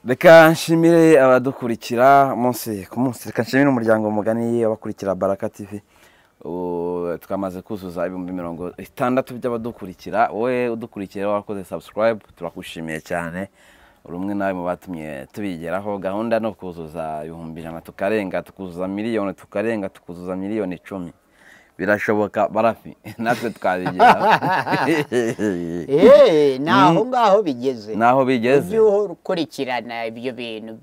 reka nshimire abadukurikira umunsi ku munsi reka nshimire umuryango mugani abakurikira baraka tivi ubu twamaze kuzuza ibihumbi mirongo itandatu by'abadukurikira wowe udukurikira warakoze sabusikarayibu turagushimiye cyane uri umwe nawe mu batumye tubigeraho gahunda no kuzuza ibihumbi ijana tukarenga tukuzuza miliyoni tukarenga tukuzuza miliyoni icumi birashoboka barafi natwe twabigeraho eee ni aho ngaho bigeze ni aho bigeze ujye ukurikirana ibyo bintu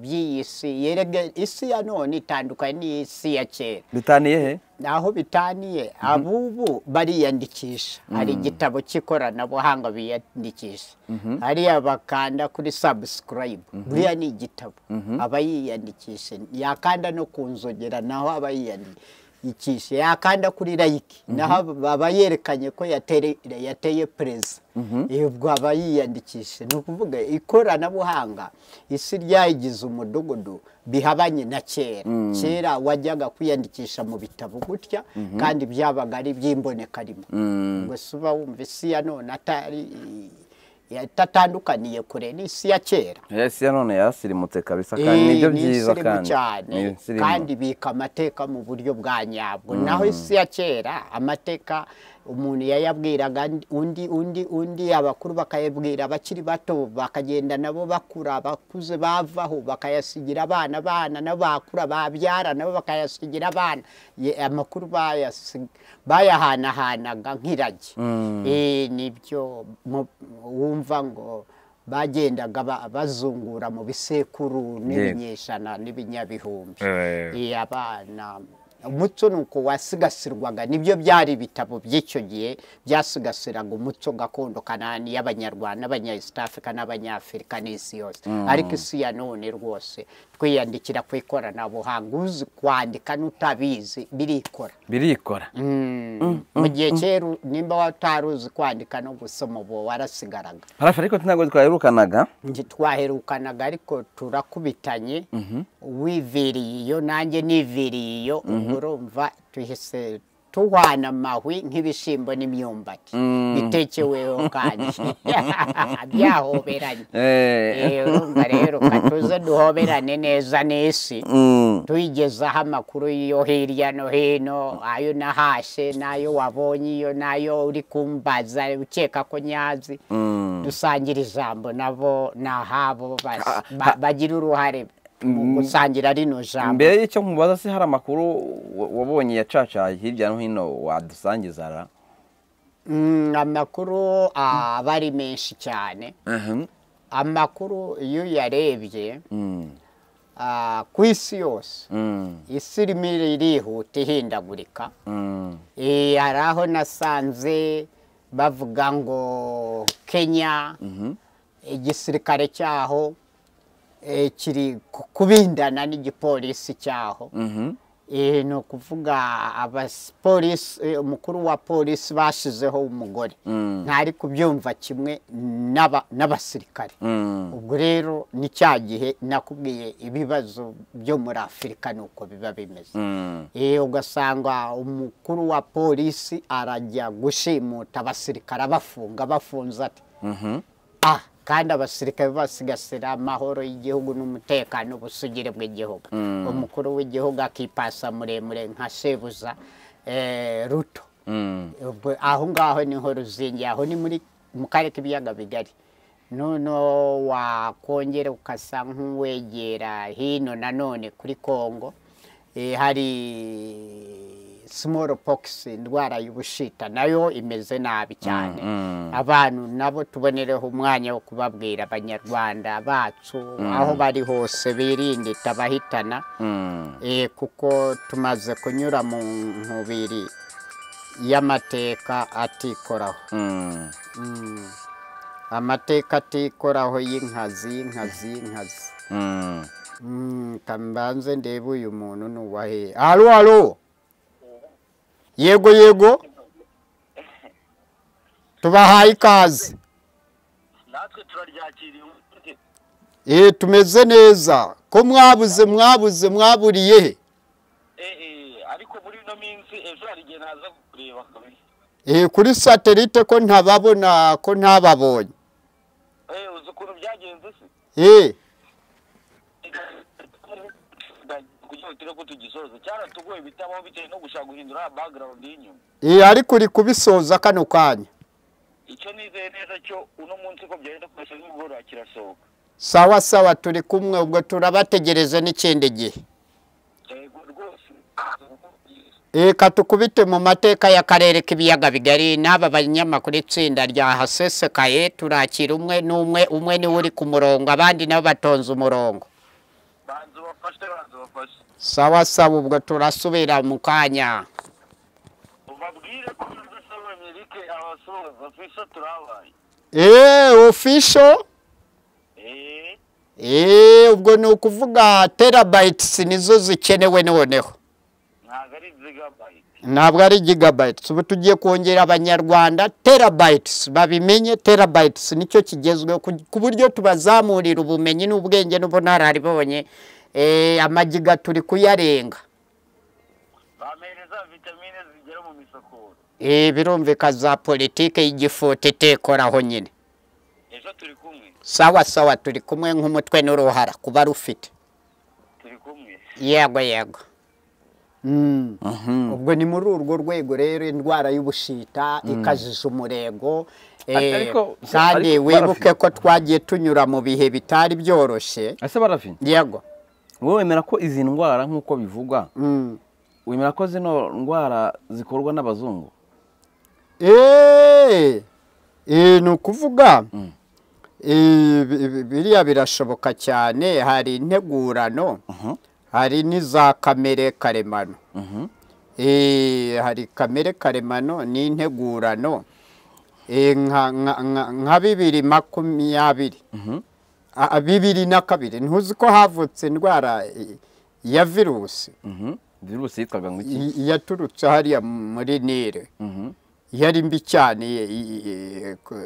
by'iyi si yerega isi ya none itandukanye n'isi ya kera bitaniye he aho bitaniye abubu bariyandikisha hari igitabo cy'ikoranabuhanga biyandikisha hariya bakanda kuri sabusikarayibu buriya ni igitabo aba yiyandikisha yakanda no ku nzogera naho aba yiyandikisha yakanda kuri layiki naho aba yerekanye ko yatere- yateye perezida ubwo aba yiyandikisha ni ukuvuga ikoranabuhanga isi ryayigize umudugudu bihabanye na kera kera wajyaga kwiyandikisha mu bitabo gutya kandi byabaga ari iby'imbonekarimo ngo si uba wumva isi ya none atari yatatandukaniye kure n'isi ya kera ese ya none yasirimutse kabisa kandi nibyo Eh, ni byiza insirimu kandi cyane Ni insirimu. kandi bika amateka mu buryo bwa nyabwo naho isi ya kera amateka umuntu yayabwiraga ndi- undi undi undi abakuru bakayabwira abakiri bato bakagenda nabo bakura abakuze bavaho bakayasigira abana abana nabo bakura babyara nabo bakayasigira abana Ye- amakuru bayasi- bayahanahanaga nk'iragi Eh, nibyo mu- wumva ngo bagendaga ba- bazungura mu bisekuru n'ibinyejana n'ibinyabihumbi Eh. Eh, abana umuco ni uko wasigasirwaga nibyo byari ibitabo by'icyo gihe byasigasiraga umuco gakondo kanani y'abanyarwanda n'abanya east africa n'abanyafurika n'isi yose ariko isi ya none rwose twiyandikira ku ikoranabuhanga uzi kwandika n'utabizi birikora birikora mu gihe kera nimba watari uzi kwandika no gusoma ubu warasigaraga harafi ariko ntabwo twaherukanaga njye twaherukanaga ariko turakubitanye wiviriye iyo nanjye niviriye iyo ubwo urumva tuhise tuhwana amahwi nk'ibishyimbo n'imyumbati bitekeweho kandi byahoberanye Eh. Eh, urumva rero katuze duhoberane neza n'isi Mm. tuyigezaho amakuru yo hirya no hino ayo nahashe n'ayo wabonye iyo n'ayo uri kumbaza ukeka ko nyazi dusangira ijambo nabo ni ahabo basi. Ba- bagira uruhare mu gusangira rino jambo mbere y'icyo nkubaza se hari amakuru wa- wabonye yacaca hirya no hino wadusangiza ra Mm, amakuru ah, aba ari menshi cyane amakuru iyo uyarebye Mm. ah, ku isi yose Mm. isi irimo irihuta ihindagurika Mm. Eh, hari aho nasanze bavuga ngo kenya igisirikare cyaho eh, kiri ku- kubindana n'igipolisi cyaho Mhm. Eh, ni ukuvuga abapolisi eh, umukuru wa polisi bashyizeho umugore ntari kubyumva kimwe n'aba- n'abasirikare Mm. ubwo rero ni cya gihe nakubwiye ibibazo byo muri afurika ni uko biba bimeze Mm. Eh, ugasanga umukuru wa polisi arajya gushimuta abasirikare abafunga abafunze ati Mhm. ah kandi abasirikare basigasira amahoro y'igihugu n'umutekano ubusugire bw'igihugu umukuru w'igihugu akipasa muremure nka shebuza eh, ruto Mm. ubwo aho ngaho niho ruzingi aho ni muri mu karere k'ibiyaga bigari noneho wakongera ukasa nk'uwegera hino nanone kuri kongo Eh, hari smallpox indwara y'ubushita nayo imeze nabi cyane abantu nabo tubonereho umwanya wo kubabwira abanyarwanda bacu aho bari hose birinde itabahitana Mm. Eh, kuko tumaze kunyura mu nkubiri y'amateka atikoraho Mm. amateka atikoraho y'inkazi y'inkazi y'inkazi Mm. Mm, ka mbanze ndebe uyu muntu ni uwahe halo halo yego yego tubahaye ikaze natwe turaryakiriye ubundi eh tumeze neza ko mwabuze mwabuze mwaburiye he eh eh ariko muri ino minsi ejo hari igihe naza kukureba kabiri Eh, kuri satelite ko ntababona ko ntababonye eh uzi ukuntu byagenze se Eh, twihutire ko tugisoza cyaratugoye bitabaho bitewe no gushaka guhindura background y'inyuma Eh, ariko uri kubisoza kano kanya icyo nizeye neza cyo uno munsi ko byagenda kose nimugoroba kirasohoka sawa sawa turi kumwe ubwo turabategereza n'ikindi gihe yego rwose reka tukubite mu mateka y'akarere k'ibiyaga bigari n'aba banyamakuru itsinda rya hasesekaye turakira umwe n'umwe umwe niwe uri ku murongo abandi nabo batonze umurongo banza ubafashe banza ubafashe sawa sawa ubwo turasubira mu kanya ubabwire ko udasaba amerike abasoza fisa turabaye eee ofisho eee eee ubwo ni ukuvuga terabayitisi nizo zikenewe noneho ntabwo ari zigabayiti ntabwo ari gigabayitisi ubu tugiye kongera abanyarwanda terabayitisi babimenye terabayitisi nicyo kigezweho ku ku buryo tubazamurira ubumenyi n'ubwenge n'ubunararibonye eh, amagiga turi kuyarenga bamereza vitamine zigera mu misakoro Eh, birumvika za politike y'igifuti itekoraho nyine ejo turi kumwe sawa sawa turi kumwe nk'umutwe n'uruhara kuba rufite turi kumwe yego yego Mm. Mhm. ubwo ni muri urwo rwego rero indwara y'ubushita ikajije umurego eh, Ariko- kandi ariko wibuke barafite- ko twagiye tunyura mu bihe bitari byoroshye ese barafite yego wowe wemera ko izi ndwara nk'uko bivugwa Mm. wemera ko zino ndwara zikorwa n'abazungu Eh, eh, ni ukuvuga eh, bi- bi- biriya birashoboka cyane hari integurano hari n'iza kamere karemano Eh, hari kamere karemano n'integurano Eh, nka- nka- nka nka bibiri makumyabiri A- a- bibiri na kabiri ntuzi ko havutse indwara eh, ya virusi virusi yitwaga ngo iki i- yaturutse hariya muri nile Mhm. yari mbi cyane i- i- i- ko-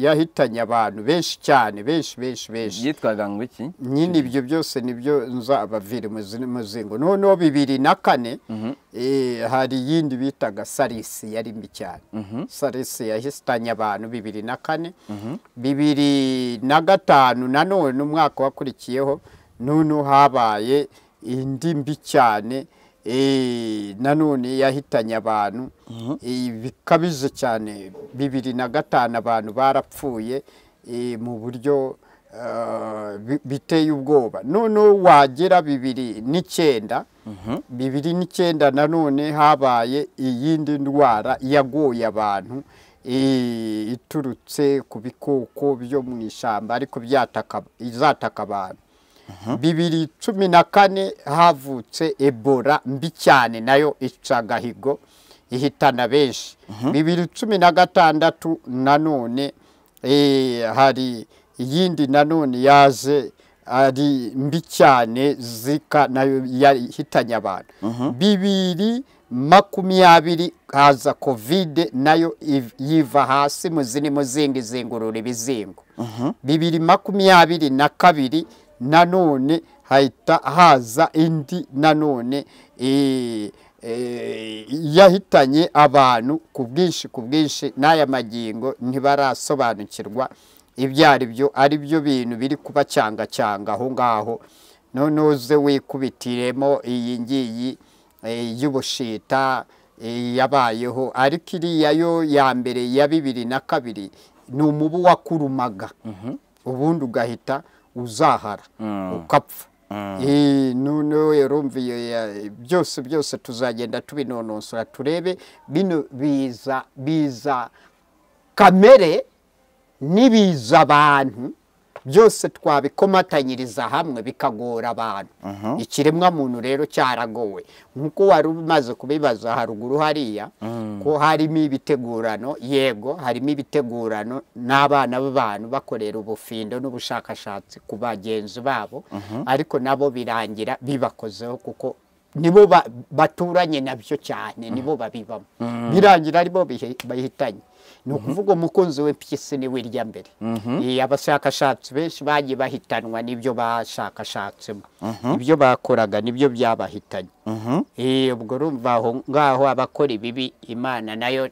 yahitanye abantu benshi cyane benshi benshi benshi yitwaga ngo iki nyine ibyo byose nibyo nzabavira umuzingo noneho bibiri na kane eh, hari iyindi bitaga sarisi yari mbi cyane sarisi yahitanye abantu bibiri na kane bibiri na gatanu nanone umwaka wakurikiyeho noneho habaye indi mbi cyane eh, nanone yahitanye abantu eh, bikabije cyane bibiri na gatanu abantu barapfuye eh, mu buryo eh, bi- biteye ubwoba noneho wagera bibiri n'icyenda bibiri n'icyenda nanone habaye iyindi ndwara yagoye abantu eh, iturutse ku bikoko byo mu ishyamba ariko byataka izataka abantu bibiri cumi na kane havutse ebola mbi cyane nayo ica agahigo ihitana benshi bibiri cumi na gatandatu nanone eh, hari iyindi nanone yaje ari mbi cyane zika nayo yahitanye abantu bibiri makumyabiri haza kovide nayo iv- yiva hasi mu zindi muzingi izingurura ibizingo bibiri makumyabiri na kabiri nanone hahita haza indi nanone eh, eh, yahitanye abantu ku bwinshi ku bwinshi n'aya magingo ntibarasobanukirwa ibyo ari byo ari byo bintu biri kubacyangacanga aho ngaho noneho uze wikubitiremo iyi ngiyi eh, y'ubushita eh, yabayeho ariko iriya yo ya mbere ya bibiri na kabiri ni umubu wakurumaga ubundi ugahita uzahara ukapfa Eh, noneho yarumviye ya- byose byose tuzagenda tubinonosora turebe bino biza biza kamere n'ibiza abantu byose twabikomatanyiriza hamwe bikagora abantu ikiremwa muntu rero cyaragowe nk'uko wari umaze kubibaza haruguru hariya ko harimo ibitegurano yego harimo ibitegurano n'abana b'abantu bakorera ubufindo n'ubushakashatsi ku bagenzi babo ariko nabo birangira bibakozeho kuko nibo ba- baturanye nabyo cyane nibo babibamo birangira aribo bihe- bahitanye ni ukuvuga umukunzi w'impyisi ni wirya mbere Eh, abashakashatsi benshi bagiye bahitanwa n'ibyo bashakashatsemo ibyo bakoraga nibyo byabahitanye Eh, ubwo urumva aho ngaho abakora ibibi imana nayo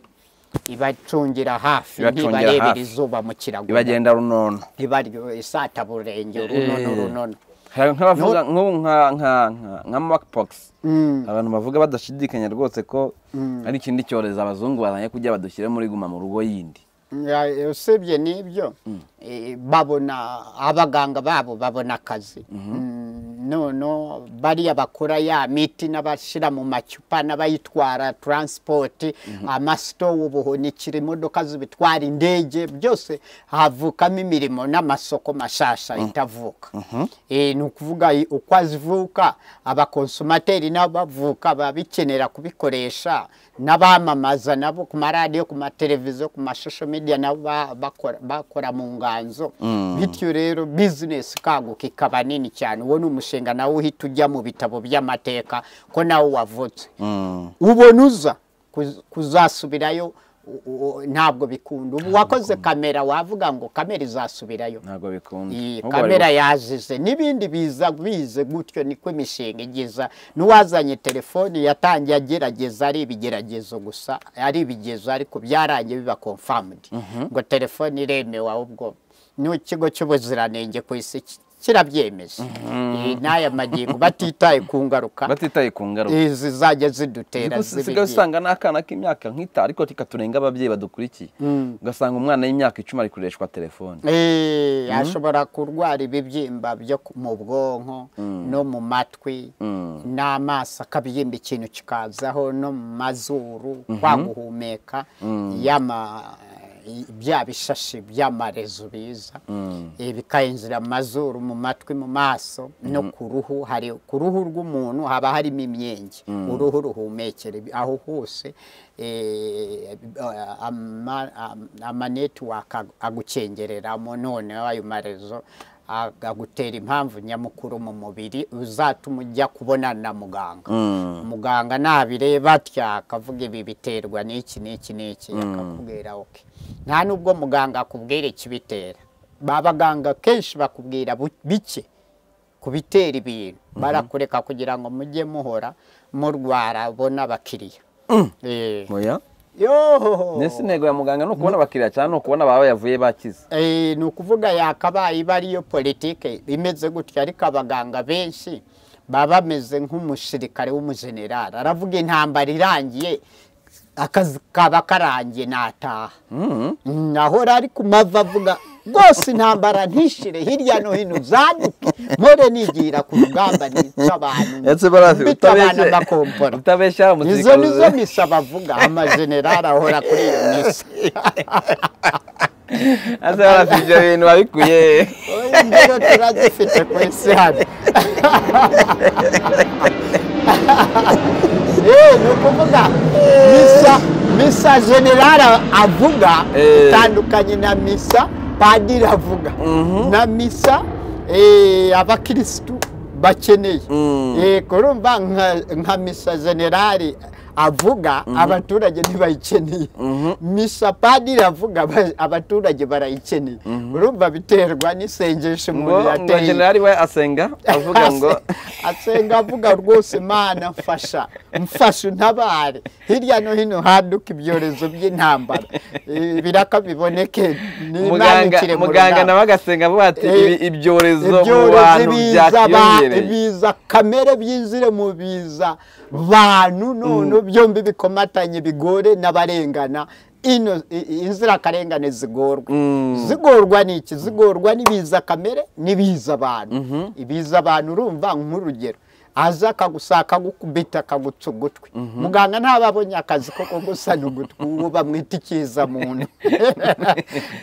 ibacungira hafi Ibacungira ntibarebera hafi. izuba mu kirago ibagenda runono ntibaryo isataburenge Eh. runono runono nk'abavuga nk'ubu nka nka nka- nka monkeypox Mm. abantu bavuga badashidikanya rwose ko ari ikindi cyorezo abazungu bazanye kujya badushyire muri guma mu rugo yindi Ya- usibye n'ibyo eh, babona abaganga babo babona akazi Mm, nono bariya bakora ya miti n'abashyira mu macupa n'abayitwara taransipoti amasitowu ubuhunikira imodoka zibitwara indege byose havukamo imirimo n'amasoko mashasha itavuka Eh, ni ukuvuga i- uko azivuka abakonsumateri n'abavuka babikenera kubikoresha n'abamamaza nabo ku maradiyo ku mateleviziyo ku mashusho media nabo ba- bakora- bakora mu nganzo bityo rero bizinesi ikaguka ikaba nini cyane uwo ni umushinga nawe uhita ujya mu bitabo by'amateka ko nawe wavutse ubona uza kuz- kuzasubirayo u- u- ntabwo bikunda ubu wakoze kamera wavuga ngo kamera izasubirayo ntabwo bikunda iyi Ahubwo bari kamera yazize n'ibindi biza bize gutyo niko imishinga igiza n'uwazanye telefoni yatangiye agerageza ari ibigeragezo gusa ari ibigezo ariko byarangiye biba confirmed ngo telefoni iremewe ahubwo n'ikigo cy'ubuziranenge ku isi ki- kirabyemeje Iyi n'aya magingo batitaye ku ngaruka batitaye ku ngaruka izi zajya zidutera usigaye zibigye. usanga n'akana k'imyaka nk'itanu ariko katurenga ababyeyi badukurikiye ugasanga umwana y'imyaka icumi ari kureshwa telefone Eh, ashobora kurwara ibibyimba byo ku- mu bwonko no mu matwi n'amaso akabyimba ikintu kikazaho no mu mazuru kwa guhumeka y'ama i- bya bishashi by'amarezo biza Eh, bikayinjira mu mazuru mu matwi mu maso no ku ruhu hari ku ruhu rw'umuntu haba harimo imyenge uruhu ruhumekera aho hose eh, ama- am- amanetiwaka agucengereramo noneho ayo marezo agutera impamvu nyamukuru mu mubiri uzatuma ujya kubonana na muganga muganga nabireba atya akavuga ibi biterwa n'iki n'iki n'iki akakubwira oke nta nubwo muganga akubwira ikibitera ba baganga kenshi bakubwira bu- bike kubitera ibintu barakureka kugira ngo mujye muhora murwara bona abakiriya Eh, oya yohoho mbese intego ya muganga ni ukubona abakiriya cyane ni ukubona baba yavuye bakize Eh, ni ukuvuga yakabaye iba ariyo politike imeze gutya ariko abaganga benshi baba bameze nk'umusirikare w'umujenerali aravuga intambara irangiye akazi kaba karangiye nataha Mm, ahora ari ku mavi avuga rwose intambara ntishire hirya no hino zaduke mpore nigira ku rugamba nica abantu ndetse barazi mbita abantu amakompora utabeshya izo umusirikare nizo misa bavuga amajenerali ahora kuri iyo misa ndetse barazi ibyo bintu babikuye Oya, turazifite ku isi hano Eh, ni ukuvuga misa misa generale avuga Eh. itandukanye na misa padiri avuga na misa eh, abakirisitu bakeneye Mm. Eh, kurumva nka, nka misa generale avuga abaturage ntibayikeneye misa padiri avuga aba- abaturage barayikeneye urumva biterwa n'isengesho ngo umuntu ngo yateye generali we asenga avuga ngo asenga avuga rwose mana mfasha mfasha untabare hirya no hino haduka ibyorezo by'intambara Eh, biraka biboneke muganga n'imyandikire mu muganga rugamba nawe agasenga avuga ati Eh, "Ibi- ibyorezo mu ibyorezo bantu biza ba- byakiyongereye biza kamere byinjire mu biza bantu none byombi bikomatanye bigore n'abarengana ino i- i- inzirakarengane zigorwa Mm. zigorwa n'iki zigorwa n'ibiza kamere n'ibiza abantu ibiza abantu urumva nk'urugero aza akagusa akagukubita akagutsa ugutwi muganga ntababonye akazi ko kugusana ugutwi uwo bamwita ikiza muntu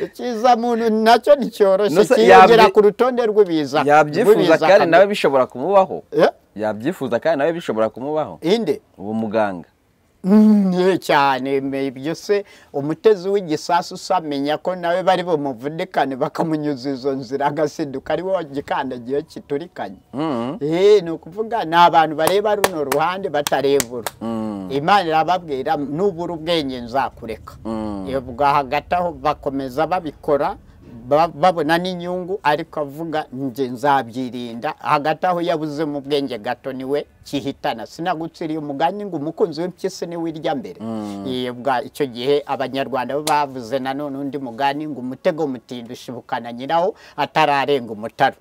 ikiza muntu nacyo nticyoroshye Nusa- kiyongera yabyi- ku rutonde rw'ibiza yabyifuza rw'ibiza kandi kamere. nawe bishobora kumubaho Eh? yabyifuza kandi nawe bishobora kumubaho inde uwo muganga Mm, ye cyane me- ibyo se umutezi w'igisasu usamenya ko nawe bari bumuvudikane bakamunyuza izo nzira agasinduka ari wo gikandagiye kiturikanye Eh, ni ukuvuga ni abantu bareba runo ruhande batarebura imana irababwira nubura ubwenge nzakureka ubwo hagati aho bakomeza babikora ba- babona n'inyungu ariko avuga njye nzabyirinda hagati aho yabuze mu bwenge gato niwe kihitana sinagutsiriye umugani ngo umukunzi w'impyisi niwe irya mbere Iyo bwa- icyo gihe abanyarwanda bo bavuze nanone undi mugani ngo umutego mutinda ushibukana nyirawo atararenga umutaro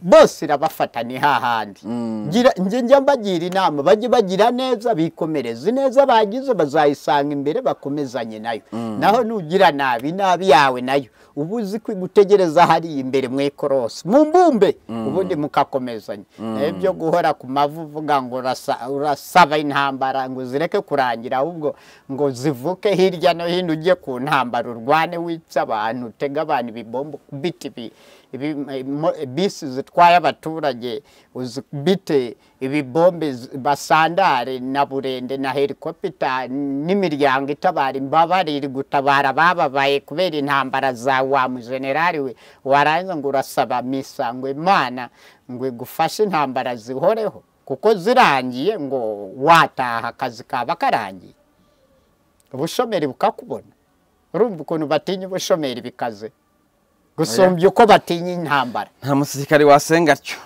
bose irabafata ni hahandi Ngira- njye njya mbagira inama bajye bagira neza bikomereze neza bagize bazayisanga imbere bakomezanye nayo naho nugira nabi nabi yawe nayo uba uzi ko igutegereza hariya imbere mu ikorosi mu mbumbe ubundi mukakomezanya naho byo guhora ku mavi uvuga ngo urasa- urasaba intambara ngo zireke kurangira ahubwo ngo zivuke hirya no hino ujye ku ntambara urwane wica abantu utega abantu ibibombo kubita ibi ibi- mo- bisi zitwaye abaturage uzibite ibibombe z- basandare na burende na helikopita n'imiryango itabara imbabare iri gutabara abababaye kubera intambara za wa mujenerali we warangiza ngo urasaba misa ngo imana ngo igufashe intambara zihoreho kuko zirangiye ngo wataha akazi kaba karangiye ubushomeri bukakubona urumva ukuntu batinya ubushomeri bikaze gusumbya uko batinya intambara nta musirikare wasenga atyo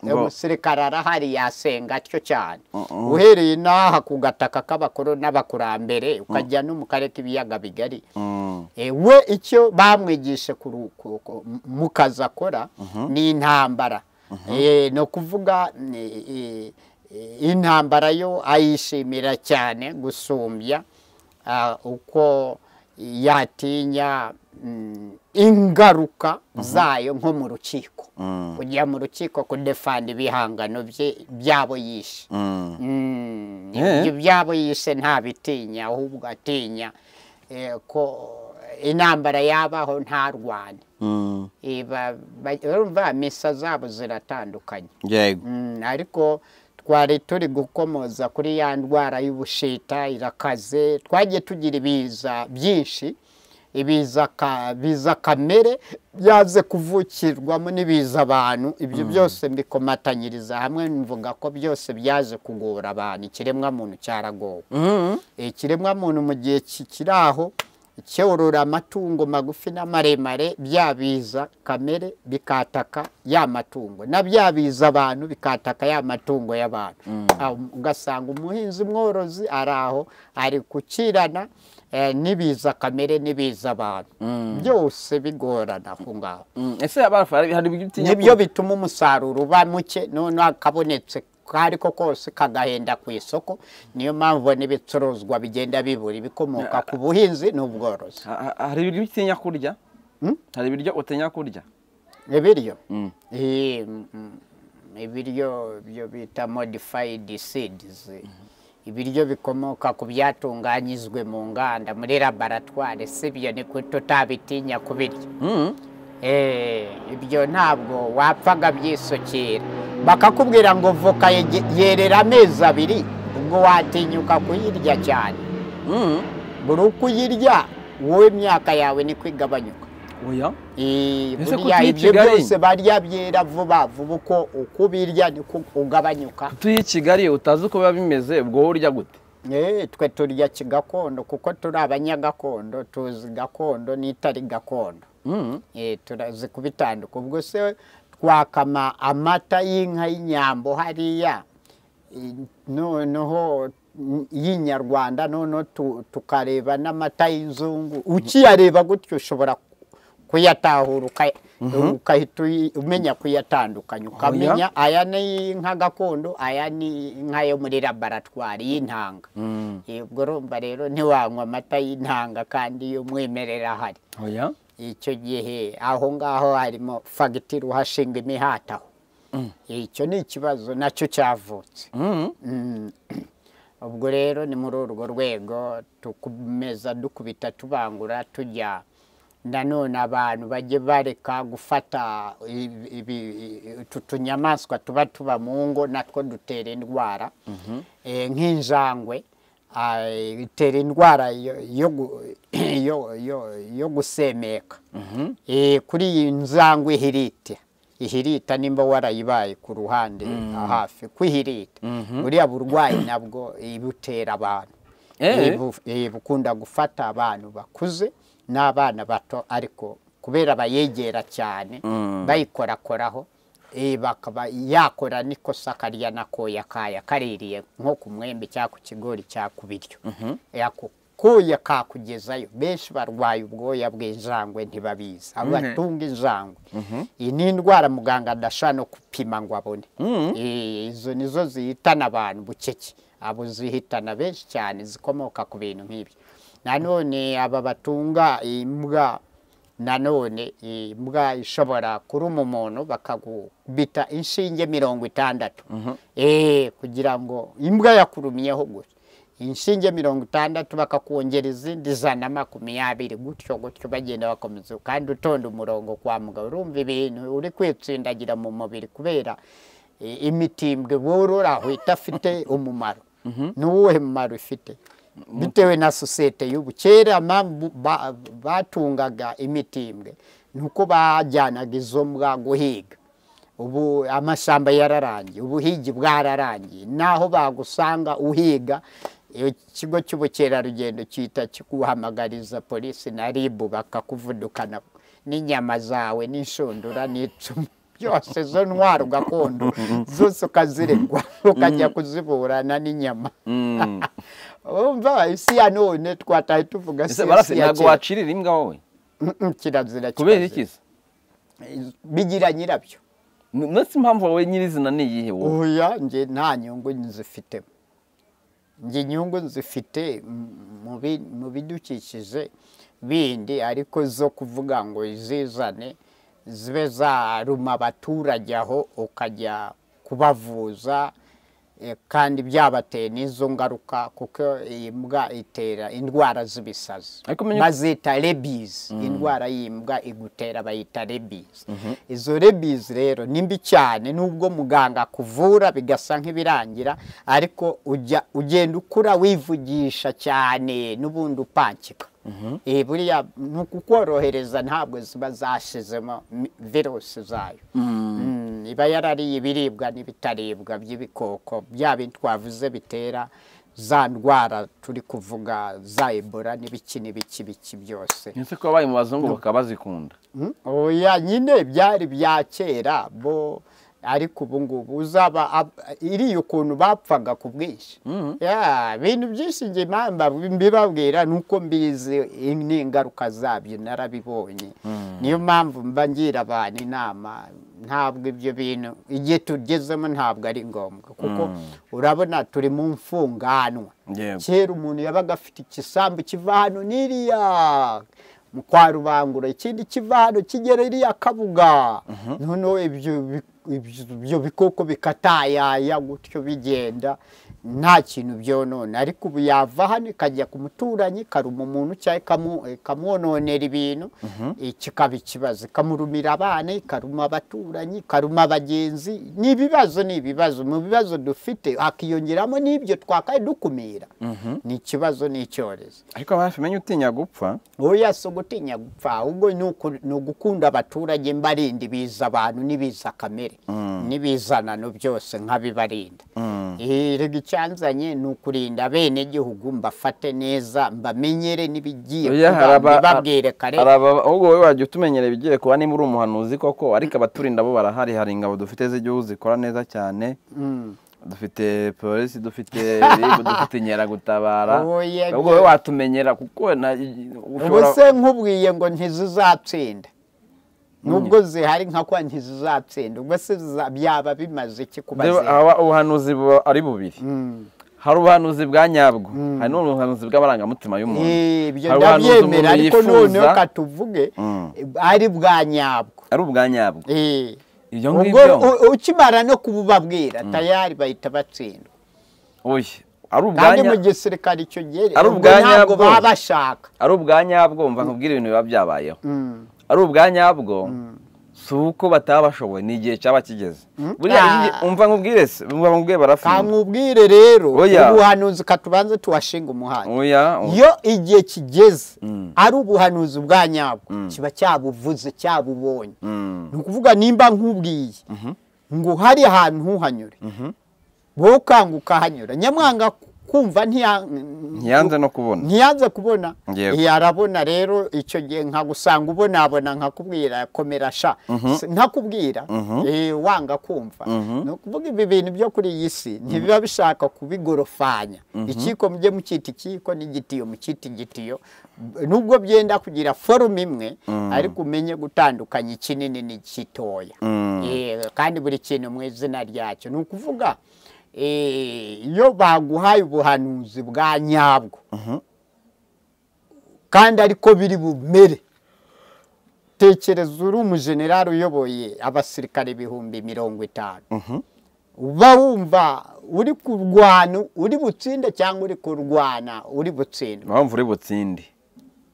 ngo umusirikare arahari yasenga atyo cyane Mm-mm. uhereye n'aha ku gataka k'abakuru n'abakurambere ukajya no mu karere k'ibiyaga bigari Mm, Eh, we icyo bamwigishe kuru- ku- ku- mu kazi akora ni intambara Eh, ni ukuvuga eh, eh, eh, intambara yo ayishimira cyane gusumbya ah, uko yatinya mm, ingaruka zayo nko mu rukiko Mm. kujya mu rukiko kudefanda ibihangano bye byabo yishe mm. Mm, Eh. ibyo byabo yise ntabitinya ahubwo atinya eh, ko intambara yabaho ntarwane Mm. Iba- ba- urumva misa zabo ziratandukanye yego Mm, ariko twari turi gukomoza kuri ya ndwara y'ubushita irakaze twagiye tugira ibiza byinshi ibiza ka- biza kamere byaze kuvukirwamo n'ibiza abantu ibyo byose mbikomatanyiriza hamwe mvuga ko byose byaje kugora abantu ikiremwamuntu cyaragowe Mm. ikiremwamuntu mu gihe ki- kiri aho cyorora amatungo magufi n'amaremare byabiza kamere bikataka ya matungo na byabiza abantu bikataka ya matungo y'abantu Aho ugasanga umuhinzi mworozi ari aho ari gukirana eh, n'ibiza kamere n'ibiza abantu byose bigorana aho ngaho Mm. ese abafari hari ibyo utinya nibyo bituma umusaruro uba muke noneho akabonetse ariko kose kagahenda ku isoko niyo mpamvu n'ibicuruzwa bigenda bibura ibikomoka ku buhinzi n'ubworozi Ha- ha- hari ibiryo utinya kurya Mm? hari ibiryo utinya kurya ibiryo Mm. Eh, mm, mm, ibiryo byo bita modifayidi sidizi ibiryo bikomoka ku byatunganyijwe mu nganda muri laboratwari si byo ni ko tutabitinya kubirya Mm. Eh, ibyo ntabwo wapfaga byisukira bakakubwira ngo voka yege- yerera amezi abiri ubwo watinyuka kuyirya cyane Mm. buri uko uyirya wowe imyaka yawe ni kwigabanyuka oya Eh, Ese ko buriya tuyica ibyo igari? byose barya byera vuba vuba uko uko ubirya niko ugabanyuka tuye i kigali utazi uko biba bimeze ubwo wowe urya gute Eh, twe turya kigakondo kuko turi abanyagakondo tuzi gakondo n'itari gakondo Mm. Eh, turazi kubitandukanya ubwo se twakama amata y'inka y'inyambo hariya eh, noneho mm, y'inyarwanda noneho tu- tukareba n'amata y'inzungu ukiyareba gutyo ushobora kuyatahura uka- ukahita uyi- umenya kuyatandukanya ukamenya aya ni inka gakondo aya ni inka yo muri laboratwari y'intanga Mm. Eh, ubwo urumva rero ntiwanywa amata y'intanga kandi y'umwimerere ahari oya icyo gihe aho ngaho harimo fagitire uhashinga imihati aho icyo ni ikibazo nacyo cyavutse Mm. Mm. ubwo rero ni muri urwo rwego tukumeza dukubita tubangura tujya nanone abantu bajye bareka gufata ibi- ibi- utu tunyamaswa tuba tuba mu ngo natwo dutera indwara Eh, nk'injangwe ah, itera indwara yo- yo gu- yo- yo- yo gusemeka Eh, kuri iyi njangwe ihirita ihirita nimba warayibaye ku ruhande hafi kwihirita buriya burwayi nabwo ibutera abantu Eh. Ibu- eh, bukunda gufata abantu bakuze n'abana bato ariko kubera bayegera cyane bayikorakoraho eh, bakaba yakora n'ikosa kariya nakoya kaya kaririye nko ku mwembe cyangwa ku kigori cyangwa ku biryo Eh, ako koya kakugezayo benshi barwaye ubwoya bw'injangwe ntibabizi abatunga injangwe iyi ni indwara muganga adashobora no gupima ngo abone Eh, izo nizo zihitana abantu bucece abo zihitana benshi cyane zikomoka ku bintu nk'ibyo nanone aba batunga imbwa nanone imbwa ishobora kuruma umuntu bakagubita inshinge mirongo itandatu Eh, kugira ngo imbwa yakurumyeho gutya inshinge mirongo itandatu bakakongera izindi ijana makumyabiri gutyo gutyo bagenda bakomeza kandi utonda umurongo kwa muganga urumva ibintu uri kwitsindagira mu mubiri kubera eh, imitimbwe borora aho idafite umumaro n'uwuhe mumaro ifite bitewe na sosiyete y'ubu kera mpamvu ba- batungaga imitimbwe ni uko bajyanaga izo mbwa guhiga ubu amashyamba yararangiye ubuhigi bwararangiye naho bagusanga uhiga iyo ikigo cy'ubukerarugendo cyita kikuhamagariza polisi na ribu bakakuvudukana n'inyama zawe n'inshundura n'icumu byose zo ntwaro gakondo zose ukaziregwa ukajya kuziburana n'inyama umva isi ya none twataye tuvuga ese si barase isi ya ntabwo kera wacirira imbwa wowe Mm, mm, kirazira kubera kirazira. iki se bigira nyirabyo N- ndetse impamvu wowe nyirizina ni iyihe wowe oya nge nta nyungu nzifitemo nge inyungu nzifite mm, mu bi- mu bidukikije bindi ariko zo kuvuga ngo izizane zibe zaruma abaturage aho ukajya kubavuza eh, kandi byabateye n'izo ngaruka kuko iyi mbwa itera indwara z'ibisazi Ariko menye- bazita rebizi indwara y'imbwa igutera bayita rebizi izo rebizi rero ni mbi cyane nubwo muganga akuvura bigasa nk'ibirangira ariko ujya ugenda ukura wivugisha cyane n'ubundi upankika Eh, buriya ni ukukorohereza ntabwo ziba zashyizemo mi- virusi zayo Mm, iba yarariye ibiribwa n'ibitaribwa by'ibikoko bya bintu twavuze bitera za ndwara turi kuvuga za ebola n'ibiki n'ibiki biki byose ese ko abaye mu bazungu bakaba bazikunda Mm, oya nyine byari bya kera bo ariko ubu ngubu uzaba ab- iriya ukuntu bapfaga ku bwinshi Ya, ibintu byinshi nge mpamba mbibabwira ni uko mbizi i- n'ingaruka zabyo narabibonye niyo mpamvu mba ngira abantu inama ntabwo ibyo bintu igihe tugezemo ntabwo ari ngombwa kuko urabona turi mu mfunganwa Yego. kera umuntu yabaga afite igisambu kiva hano n'iriya mu kwa rubangura ikindi kiva hano kigera iriya kabuga noneho ibyo bi- ibyo- ibyo bikoko bikatayaya gutyo bigenda nta kintu byonona ariko ubu yava hano ikajya ku muturanyi ikaruma umuntu cyangwa ikamu- ikamwononera ibintu eh, kikaba ikibazo ikamurumira abana ikaruma abaturanyi ikaruma abagenzi ni ibibazo ni ibibazo mu bibazo dufite hakiyongeramo n'ibyo twakaye dukumira ni ikibazo n'icyorezo ariko hafi menye utinya gupfa oya si ugutinya gupfa ahubwo ni uku- ni ugukunda abaturage mbarinda ibiza abantu n'ibiza kamere n'ibizanano byose nkabibarinda Eh, rega icyanzanye ni ukurinda abenegihugu mbafate neza mbamenyere n'ibigiye Oya, kuba haraba- mbibabwire kare haraba- ahubwo wowe wajya utumenyera ibigiye kuba niba uri umuhanuzi koko ariko abaturinda bo barahari hari ingabo dufite z'igihugu zikora neza cyane dufite polisi dufite RIB, dufite inkeragutabara Oya, ahubwo bye- wowe watumenyera kuko na- ushobora- ubu se nkubwiye ngo ntizizatsinda nubwo zihari nka kwa ntizizatsinda ubwo se ziza- byaba bimaze iki kuba Reba, zihari? aba ubuhanuzi buba ari bubiri hari ubuhanuzi bwa nyabwo hari n'ubuhanuzi bw'amarangamutima y'umuntu Eh, ibyo Hari ubuhanuzi umuntu ndabyemera ariko yifuza, noneho katuvuge ari bwa nyabwo ari ubwa nyabwo Eh. ibyo ubwo ngibyo u- ukimara no kububabwira tayari bahita batsindwa oya ari ubwa kandi nya- mu gisirikare icyo gihe Ari ubwo ubwa ntabwo nyabwo. baba bashaka ari ubwa nyabwo mva nkubwira ibintu biba byabayeho ari ubwa nyabwo si uko bataba bashoboye ni igihe cyaba kigeze buriya Ah. igihe- umva nkubwire se umva nkubwire barafunga kamubwire rero Oya. ubuhanuzi katubanze tuwashinga umuhanda oya oya. iyo igihe kigeze ari ubuhanuzi bwa nyabwo kiba cyabuvuze cyabubonye ni ukuvuga nimba nkubwiye ngo hari ahantu ntuhanyure bo ukanguka hanyura nyamwanga kumva ntiya ntiyanze no kubona ntiyanze kubona Yego. yarabona rero icyo gihe nkagusanga ubonabona nkakubwira komera sha S- ntakubwira eh, wanga kumva ni ukuvuga ibi bintu byo kuri iyi si ntibiba bishaka kubigorofanya ikiko mujye mukita ikiko n'igitiyo mukita igitiyo B- nubwo byenda kugira forume imwe ariko umenye gutandukanya ikinini n'igitoya Eh, kandi buri kintu mu izina ryacyo ni ukuvuga eh, iyo baguhaye ubuhanuzi bwa nyabwo kandi ariko biri bumere tekereza uri umujenerali uyoboye abasirikare ibihumbi mirongo itanu uba wumva uri kurwana uri butsinde cyangwa uri kurwana uri butsindwa mpamvu uri butsindi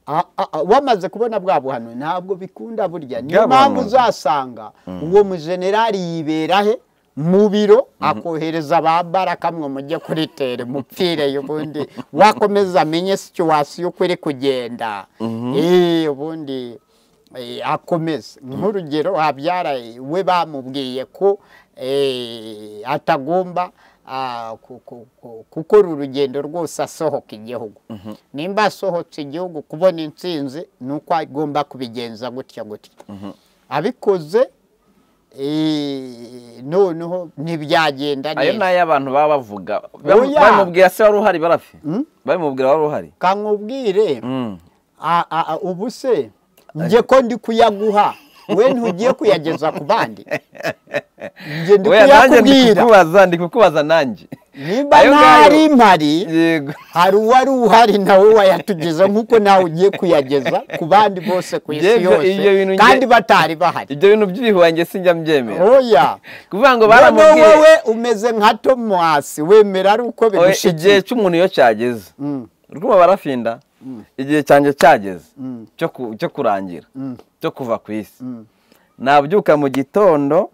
A- a- a- wamaze kubona bwa buhanuzi ntabwo bikunda burya niyo Bwabahanuzi. mpamvu uzasanga uwo mujenerali yibera he mu biro akohereza ba baraka mwe mujye kuritere mupfireyo ubundi wakomeza amenye situwasiyo uko iri kugenda Eh, ubundi eh, akomeza nk'urugero habyara we bamubwiye ko eh, atagomba ah, ku- ku- ku- gukora urugendo rwose asohoka igihugu nimba asohotse igihugu kubona intsinzi ni uko agomba kubigenza gutya gutya abikoze eh, noneho ntibyagenda ayo ni neza ay'abantu baba bavuga Oya. babimubwira se wari uhari barafi babimubwira wari uhari kamubwire Mm. a- a- a- ubu se njye ko ndi kuyaguha we ntugiye kuyageza ku bandi njye ndi Oya, nanjye kuyakubwira kukubaza ndi kukubaza nanjye nimba Ayo ngayo. ntari mpari yego hari uwari uhari nawe wayatugeza nk'uko nawe ugiye kuyageza ku bandi bose ku isi Njye ibyo- yose ibyo bintu njye- kandi batari bahari ibyo bintu by'ibihuhange sinjya mbyemera oya kuvuga ngo noneho baramubwiye wowe umeze nka tomasi wemera ari uko Oya, bigushikiye igihe cy'umuntu iyo cyageze rwuma barafinda igihe cyanjye cyageze cyo ku- cyo kurangira cyo kuva ku isi nabyuka mu gitondo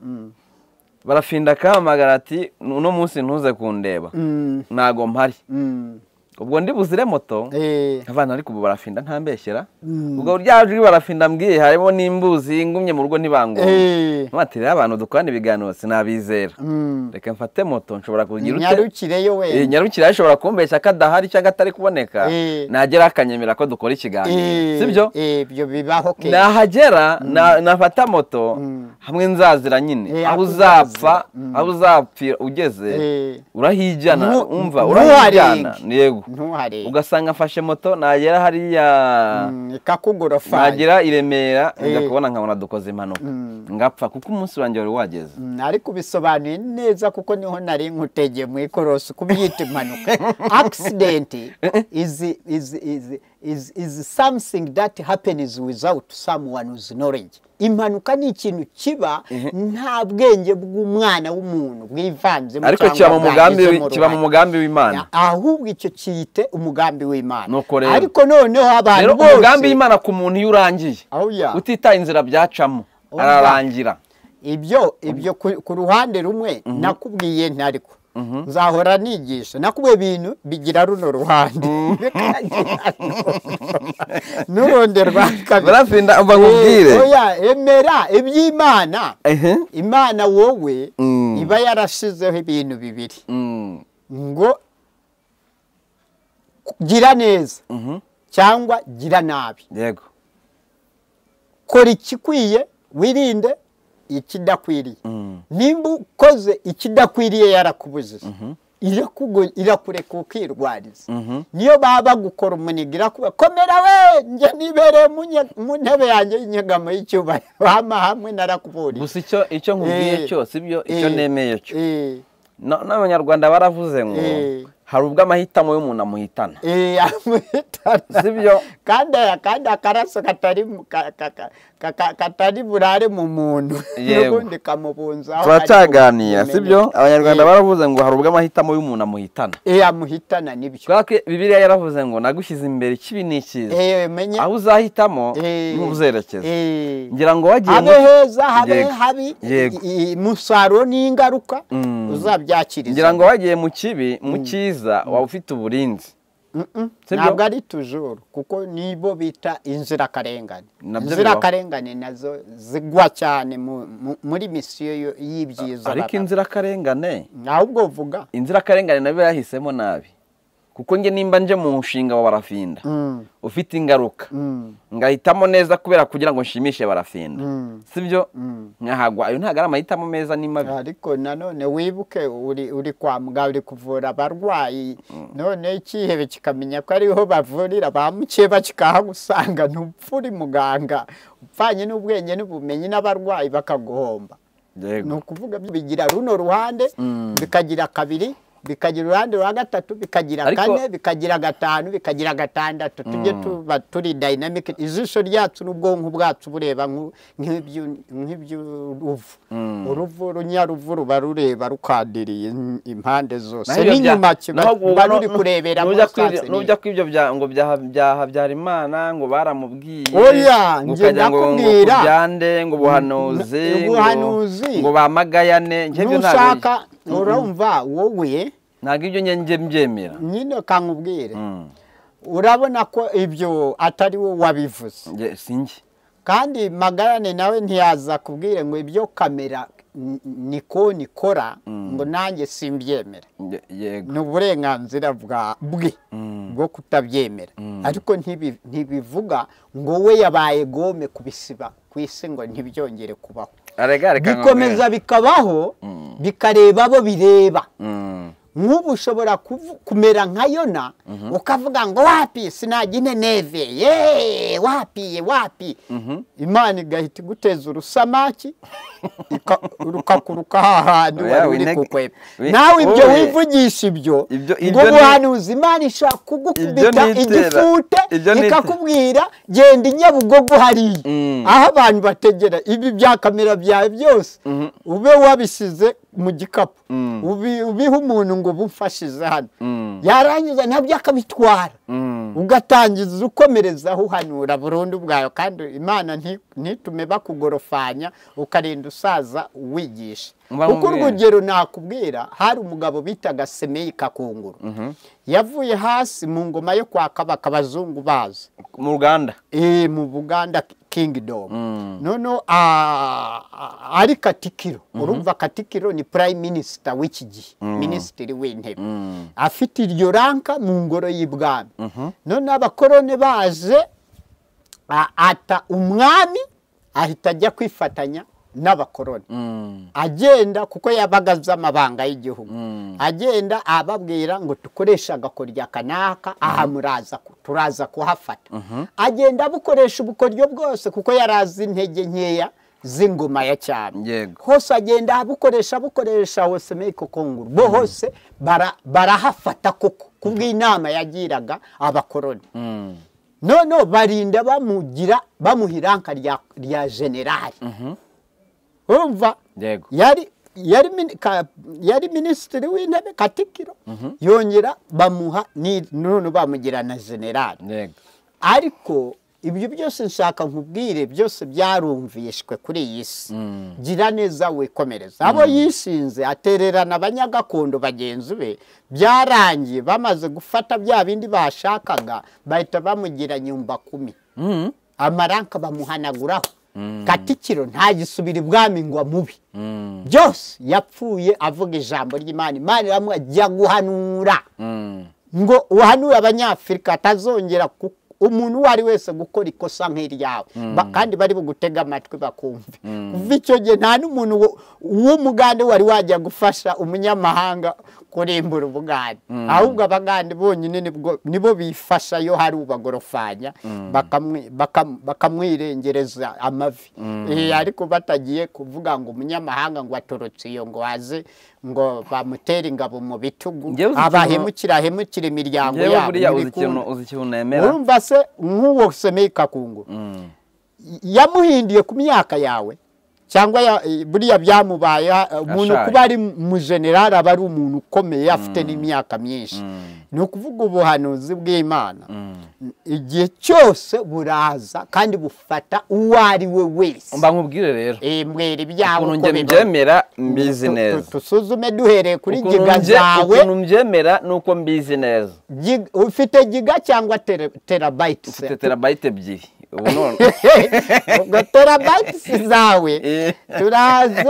barafinda akahamagara ati uno munsi ntuze kundeba Mm. ntago mpari Mm. ubwo ndi buzire moto Eh, abana ariko ubu barafinda ntambeshyera ubwo rya jwi barafinda mbwiye harimo n'imbuzi ngumye mu rugo ntibangombe eh, mpatire abantu dukorana ibiganiro sinabizera mm. reka mfate moto nshobora kugira ute nyarukireyo Eh, wenda nyarukira ashobora kumbeshya ko adahari cyangwa atari kuboneka Eh. nagera akanyemera ko dukora ikiganiro sibyo Eh, ibyo bibaho kenshi nahagera na- nafata moto hamwe nzazira nyine Eh, aho aho uzapfa aho uzapfira ugeze Eh. urahijyana Ntu- umva ntuharenge. urahijyana yego ntuharebe ugasanga mfashe moto nagera hariya Mm, ikakugorofanya nagera i remera njya Eh. kubona nkabona dukoze impanuka ngapfa kuko umunsi wanjye wari wageze Mm, ariko bisobanuye neza kuko niho nari nkutegeye mu ikorosi kubyita impanuka accident is, is, is, is, is something that happens without someone's knowledge impanuka ni ikintu kiba nta bwenge bw'umwana w'umuntu bwivanzemo ariko cyangwa kiba mu mugambi bwagizemo kiba mu uruhare. mugambi w'imana ahubwo icyo cyite umugambi w'imana Nuko rero. ariko noneho abantu rero bose umugambi w'imana ku muntu iyo urangiye Oya. utitaye inzira byacamo Oya. ararangira ibyo ibyo ku ku ruhande rumwe nakubwiye ntariko nzahora nigisha nakubwiye ibintu bigira runo ruhande bikagira n'urundi rwa kabiri barafinda umva nkubwire Eh, oya, emera iby'imana Ehe. imana wowe Mm. iba yarashizeho ibintu bibiri Mm. ngo gira neza cyangwa gira nabi yego kora ikikwiye wirinde ikidakwiriye nimba ukoze ikidakwiriye yarakubujije Irakugo- irakureka ukirwariza niyo baba bagukora umunega irakuba komera we njye nibereye mu nye- mu ntebe yanjye y'inyegamo y'icyubahiro hama hamwe narakuburiye gusa icyo icyo nkubwiye Eh, cyose ibyo icyo eh, nemeye cyo eh, No- n'abanyarwanda baravuze ngo Eh. hari ubwo amahitamo y'umuntu amuhitana eh, amwitana. Sibyo. kandi kandi akaraso katari mu- ka- ka- ka- ka- ka- katari burare mu muntu Yego. n'ubundi kamubunzaho turacyaganira ariko sibyo bumeneka. abanyarwanda Eh. baravuze ngo hari ubwo amahitamo y'umuntu amuhitana Eh, amuhitana nibyo kubera ko bibiliya yaravuze ngo nagushyize imbere ikibi n'ikiza Eh, menye aho uzahitamo Eh. niho uzerekeza Eh. ngira ngo wagiye habe mu- heza habe Yego. habi Yego. i- i- umusaruro n'ingaruka uzabyakiriza ngira ngo wagiye mu kibi mu cyiza waba ufite uburinzi Mm-mm. Sibyo? ntabwo ari tujuru kuko nibo bita inzirakarengane Nabyo inzirakarengane nazo zigwa cyane mu- mu- muri misiyo yo- y'ibyiza ariko baba. inzirakarengane ahubwo vuga inzirakarengane nayo yahisemo nabi kuko njye nimba nje mu nshinga wa barafinda Mm. ufite ingaruka Mm. ngahitamo neza kubera kugira ngo nshimishe barafinda Mm. sibyo Mm. nkahagwa ayo ntabwo ari amahitamo meza ni mabi ariko nanone wibuke uri uri kwa muganga uri kuvura abarwayi none ikihebe kikamenya ko ariho bavurira ba mukeba kikahagusanga ntupfa uri muganga upfanye n'ubwenge n'ubumenyi n'abarwayi bakaguhomba ni yego ukuvuga bigira runo ruhande Mm. bikagira kabiri bikagira uruhande rwa gatatu bikagira Ariko- kane bikagira gatanu bikagira gatandatu tujye tuba turi dayinamike ijisho ryacu n'ubwonko bwacu bureba nk'u- nk'ibyu- nk'iby'uruvu uruvu runyaruvu ruba rureba rukadiriye im- impande zose Naho ibyo bya- n'inyuma kiba naho ruba no- ruri no- kurebera nujya muri kwibyo- sanseneri. nujya kwibyo bya- ngo bya- bya Habyarimana ngo baramubwiye Oya, ngo njye ukajya ngo ngo ndakubwira. kubyande ngo buhanuzi N- ngo- buhanuzi. ngo bamagayane njye ibyo ntabwo- nushaka urumva wowe ntabwo ibyo njye njye mbyemera nyine kankubwire Mm. urabona ko ibyo atari wowe wabivuze Njye sinjye kandi magayane nawe ntiyaza kubwire ngo ibyo kamera n- niko nikora ngo nanjye simbyemera Njye- yego ni uburenganzira bwa bwe bwo kutabyemera ariko ntibi- ntibivuga ngo we yabaye gome kubisiba ku isi ngo ntibyongere kubaho arega reka bikomeza nkubwire. bikabaho Mm. bikareba abo bireba Mm. nk'ubu ushobora kuvu- kumera nka yona ukavuga ngo wapi sinajya ineneve ye wapi wapi imana igahita iguteza urusamaki ika- rukakuruka hahandi Oya, wari uri wineg- kukweba wi- nawe ibyo wowe. wivugisha ibyo Ibyo- ngo ibyo ni- buhanuzi imana ishobora Ibyo kugukubita nitera. igifute Ibyo nitera. ikakubwira genda i nyabugogo hariya Mm. aho abantu bategera ibi bya kamera byawe byose ube wabisize mu gikapu ubi- ubihe umuntu ngo bumfashize hano Mm. yarangiza nabyo akabitwara Mm. ugatangiza ukomerezaho uhanura burundu bwayo kandi imana nti- ntitume bakugorofanya ukarinda usaza uwigisha Mba kuko nkubwire. urugero nakubwira hari umugabo bitaga semeyi kakunguru yavuye hasi mu ngoma yo kwa kabaka abazungu bazi mu ruganda Eh, mu buganda kingdom Mm. noneho ah, ah, ari katikiro urumva katikiro ni prime minister w'iki gihe minisitiri w'intebe Mm. afite iryo ranka mu ngoro y'ibwami noneho abakoroni baje a- ata umwami ahita ajya kwifatanya n'abakoroni Mm. agenda kuko yabaga azi amabanga y'igihugu Mm. agenda ababwira ngo dukoreshe agakoryo aka n'aka aha muraza ku- turaza kuhafata agenda abukoresha ubukoryo bwose kuko yari azi intege nkeya z'ingoma ya cyami Yego. hose agenda abukoresha abukoresha hose meko konguru bo hose bara- barahafata koko kubw'inama yagiraga abakoroni Mm. noneho barinda bamugira bamuha iranka rya rya generali urumva Yego. yari yari mini- ka- yari minisitiri w'intebe katikiro yongera bamuha ni- none bamugira na generali Yego. ariko ibyo byose nshaka nkubwire byose byarumvishwe kuri iyi si gira neza wikomereza abo yishinze atererana abanyagakondo bagenzi be byarangiye bamaze gufata bya bindi bashakaga bahita bamugira nyumba kumi Mm. amaranka bamuhanaguraho katikiro ntagisubira ibwami ngo amubi Mm. byose yapfuye avuga ijambo ry'imana imana iramubwira jya guhanura Mm. ngo uhanure abanyafurika atazongera ku- umuntu uwo ari wese gukora ikosa nk'iryawe Ba- kandi bari bugutega amatwi bakumve kuva icyo gihe nta n'umuntu wo- w'umugande wari wajya gufasha umunyamahanga kurimbura ubugande ahubwo abagande bonyine nibwo- nibo bifasha iyo hari ubagorofanya bakamwi- bakam- bakamwirengereza amavi Eh, ariko batagiye kuvuga ngo umunyamahanga ngo aturutse iyo ngo aze ngo bamutere ingabo mu bitugu Njyewe uzi ikintu- abahemu kirahemukira imiryango Njyewe yabo buriya uzi ntibikunda. ikintu uzi ikintu nemera urumva se nk'uwo semeye kakunguru Mm. yamuhindiye ku myaka yawe cyangwa ya- eh, buriya byamubaye eh, umuntu Ashaje. kuba ari mu generali aba ari umuntu ukomeye afite n'imyaka myinshi ni ukuvuga ubuhanuzi bw'imana igihe cyose buraza kandi bufata uwo ari we wese mba nkubwire rero Eh, mbwira ibyawe ukuntu uko njye biba. mbyemera mbizi Tu- tu- neza tusuzume duhereye kuri Ukuntu giga mbye- zawe ukuntu mbyemera ni uko mbizi neza Giga- ufite giga cyangwa terabayiti mfite terabayite ebyiri ubu none ubwo terabayitisi zawe Eh. turaze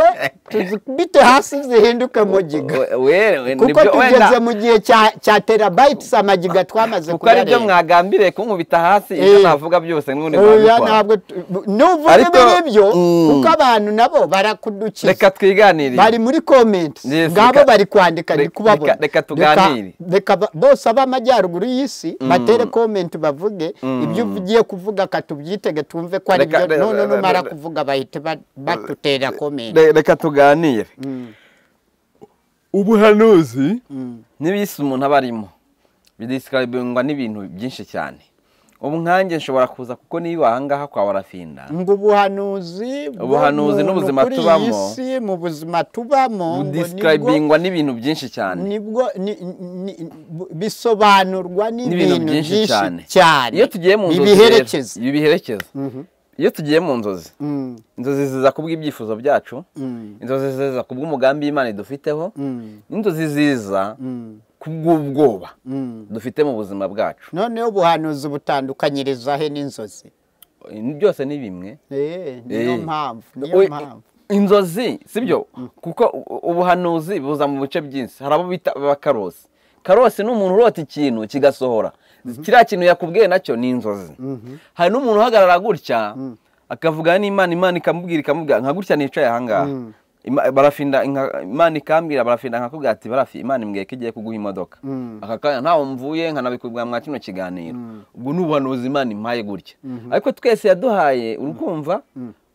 tuzikubite hasi zihinduke mu giga We- we- we- kuko nibyo- wenda- tugeze mu gihe cya- cya terabayitisi amagiga twamaze kuko ari byo kuyarenga mwagambiriye kunkubita hasi ibyo Eh. navuga byose n'ubundi oya mwabikora ntabwo tu- bu- nubwo Ariko- biri byo Mm. kuko abantu nabo barakudukiza reka twiganirire bari muri comments Yes, ngabo reka- bari kwandika ndi reka- kubabona reka- reka tuganire. Reka- reka ba- bose ab'amajyaruguru y'isi batere comment bavuge ibyo ugiye kuvuga katubyitege tumve ko ari Reka- byo re- none re- re- numara re- kuvuga bahite ba- batutera comment Re- reka tuganire ubuhanuzi n'ibisi umuntu aba arimo bidisikaraibingwa n'ibintu byinshi cyane ubu nkanjye nshobora kuza kuko niba ahangaha kwa warafinda ngo ubuhanuzi Ubuhanuzi bw'umuntu n'ubuzima kuri iyi tubamo, si, mu buzima tubamo ngo nibwo- budisikaraibingwa n'ibintu byinshi cyane nibwo ni- ni- bu- bisobanurwa n'ibintu n'ibintu byinshi cyane cyane iyo tugiye mu nzozi bibiherekeza rero, bibiherekeza iyo tugiye mu nzozi Mm, inzozi ziza kubw'ibyifuzo byacu mm, inzozi ziza kubw'umugambi y'imana idufiteho mm, n'inzozi ziza mm, kubw'ubwoba mm. dufite mu buzima bwacu noneho ubuhanuzi butandukanyiriza he n'inzozi byose ni bimwe Eh, niyo Eh. mpamvu We- niyo mpamvu inzozi sibyo kuko u- ubuhanuzi buza mu bice byinshi hari abo bita abakarosi karosi ni umuntu urota ikintu kigasohora kiriya kintu yakubwiye nacyo ni inzozi hari n'umuntu uhagarara gutya akavuga n'imana imana ikamubwira ikamubwira nka gutya nicaye ahangaha Ima- barafinda inka- imana ikambwira barafinda nkakubwira ati barafi imana imbwiye ko igiye kuguha imodoka aka kanya ntawe mvuye nkanabikubwira mwa kino kiganiro ubwo ni ubuhanuzi imana impaye gutya ariko twese yaduhaye urukumva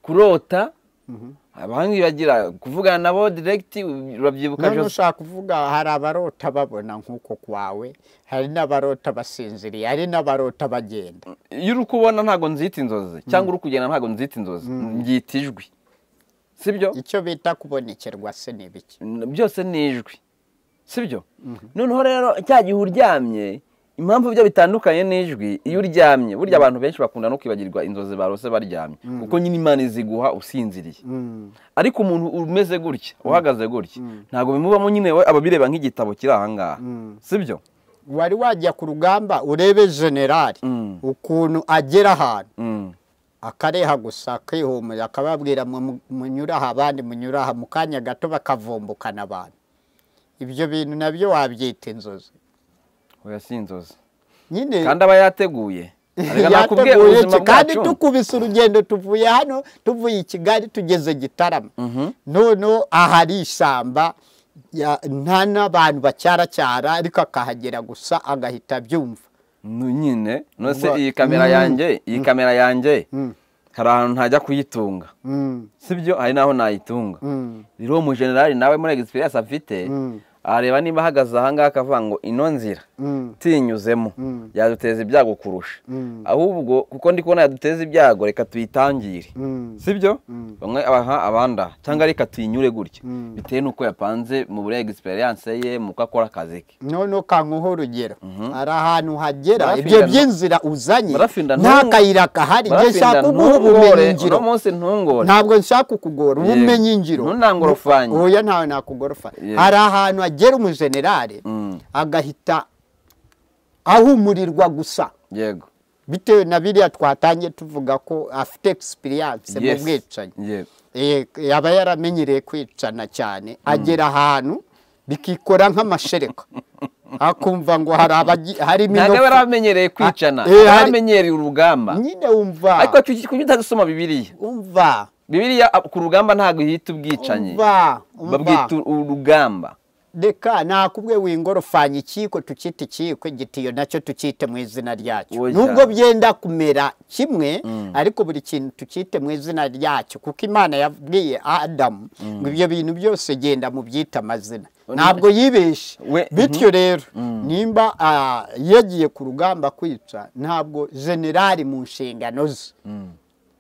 kurota abandi bagira kuvugana nabo diregiti urabyibuka none byose ushaka kuvuga hari abarota babona nk'uko kwawe hari n'abarota basinziriye hari n'abarota bagenda iyo uri kubona ntabwo nzita inzozi cyangwa uri kugenda ntabwo nzita inzozi mbyita ijwi sibyo icyo bita kubonekerwa se ni biki byose ni ijwi sibyo noneho rero cya gihe uryamye impamvu ibyo bitandukanye n'ijwi iyo uryamye burya abantu benshi bakunda no kwibagirwa inzozi barose baryamye kuko nyine imana iziguha usinziriye ariko umuntu umeze gutya uhagaze gutya ntabwo bimubamo nyine we aba abireba nk'igitabo kiri ahangaha sibyo wari wajya ku rugamba urebe generali Mm. ukuntu agera ahantu Mm. akareha gusa akihumura akababwira mu- mu- munyure aha abandi munyure aha mu kanya gato bakavumbukana abantu ibyo bintu nabyo wabyita inzozi oya si inzozi nyine kandi aba yateguye Arega nakubwiye yateguye ubuzima iki- kandi bwacu. tukubise urugendo tuvuye hano tuvuye i kigali tugeze gitarama noneho ahari ishyamba ya- nta n'abantu bacyaracyara ariko akahagera gusa agahita abyumva Nu- nyine nose Ubwo- iyi kamera Mm. yanjye iyi kamera yanjye hari ahantu ntajya kuyitunga Mm, sibyo hari n'aho nayitunga mm, rero uwo mujenerali nawe muri egisipiriyanse afite areba niba ahagaze ahangaha akavuga ngo ino nzira mm, tinyuzemo yaduteza ibyago kurusha ahubwo kuko ndi kubona yaduteza ibyago reka tuyitangire mm. sibyo bamwe abaha abanda cyangwa reka tuyinyure gutya bitewe n'uko yapanze mu buri egisipiriyanse ye mu uko akora akazi ke noneho kanguha urugero hari ahantu hagera Barafinda ibyo ntu- by'inzira uzanye Barafinda nta ntungu- kayira gahari njye Barafinda nshaka kuguha ntungore, ubumenyi ngiro uno munsi ntungore ntabwo nshaka kukugora ubumenyi ngiro ntunangorofanye oya ntawe nakugorofa Yego. hari ahantu agera umujenerali Mm. agahita ahumurirwa gusa yego bitewe na biriya twatangiye tuvuga ko afite egisipiriyanse mu Yes. bwicanyi yego Eh, yaba yaramenyereye kwicana cyane agera ahantu bikikora nk'amashereka akumva ngo hari abagi- harimo ntabwo aba inofu yaramenyereye kwicana Ah, eh, hari- yaramenyereye urugamba nyine wumva ariko kuki kuki utagusoma bibiriya umva bibiriya ah, ku rugamba ntabwo yita ubwicanyi umva babwita umva urugamba reka nakubwe wingorofanya ikiko tukita ikiko igitiyo nacyo tukite mu izina ryacyo Oya. nubwo byenda kumera kimwe ariko buri kintu tukite mu izina ryacyo kuko imana yabwiye adamu ngo ibyo bintu byose genda mu byita amazina ntabwo yibeshe We- bityo rero nimba ah, yagiye ku rugamba kwica ntabwo generali mu nshingano ze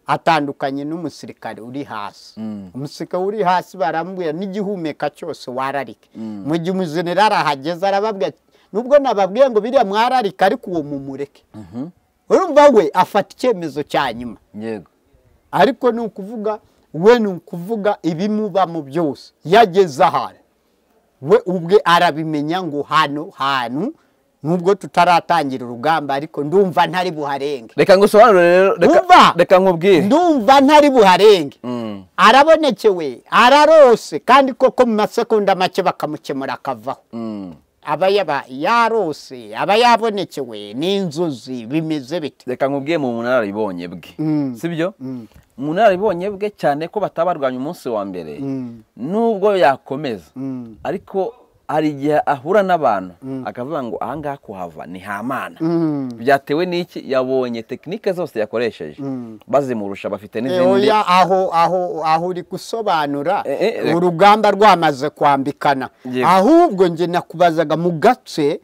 atandukanye n'umusirikare uri hasi umusirikare uri hasi barambwira n'igihumeka cyose wararika mu gihe umujenerali ahageze arababwira ati nubwo nababwiye ngo biriya mwararika ariko uwo mumureke urumva we afata icyemezo cya nyuma yego ariko ni ukuvuga we ni ukuvuga ibimubamo byose yageze ahantu we ubwe arabimenya ngo hano hantu nubwo tutaratangira urugamba ariko ndumva ntari buharenge reka ngusobanurire rero reka- Wumva? reka nkubwire ndumva ntari buharenge Mm. arabonekewe ararose kandi koko mu masegonda make bakamukemura akavaho Mm. aba yaba yarose aba yabonekewe n'inzuzi bimeze bite reka nkubwiye mu bunararibonye bwe Mm. sibyo Mm. mu bunararibonye bwe cyane ko batabarwanya umunsi wa mbere Mm. nubwo yakomeza Mm. ariko hari igihe ahura n'abantu Mm. akavuga ngo ahangaha kuhava ni hamana Mm. byatewe n'iki yabonye tekinike zose yakoresheje Mm. bazimurusha bafite Eh, n'izindi oya, aho aho aho uri gusobanura Eh, eh, reka- urugamba rwamaze kwambikana Yego. ahubwo njye nakubazaga mu gace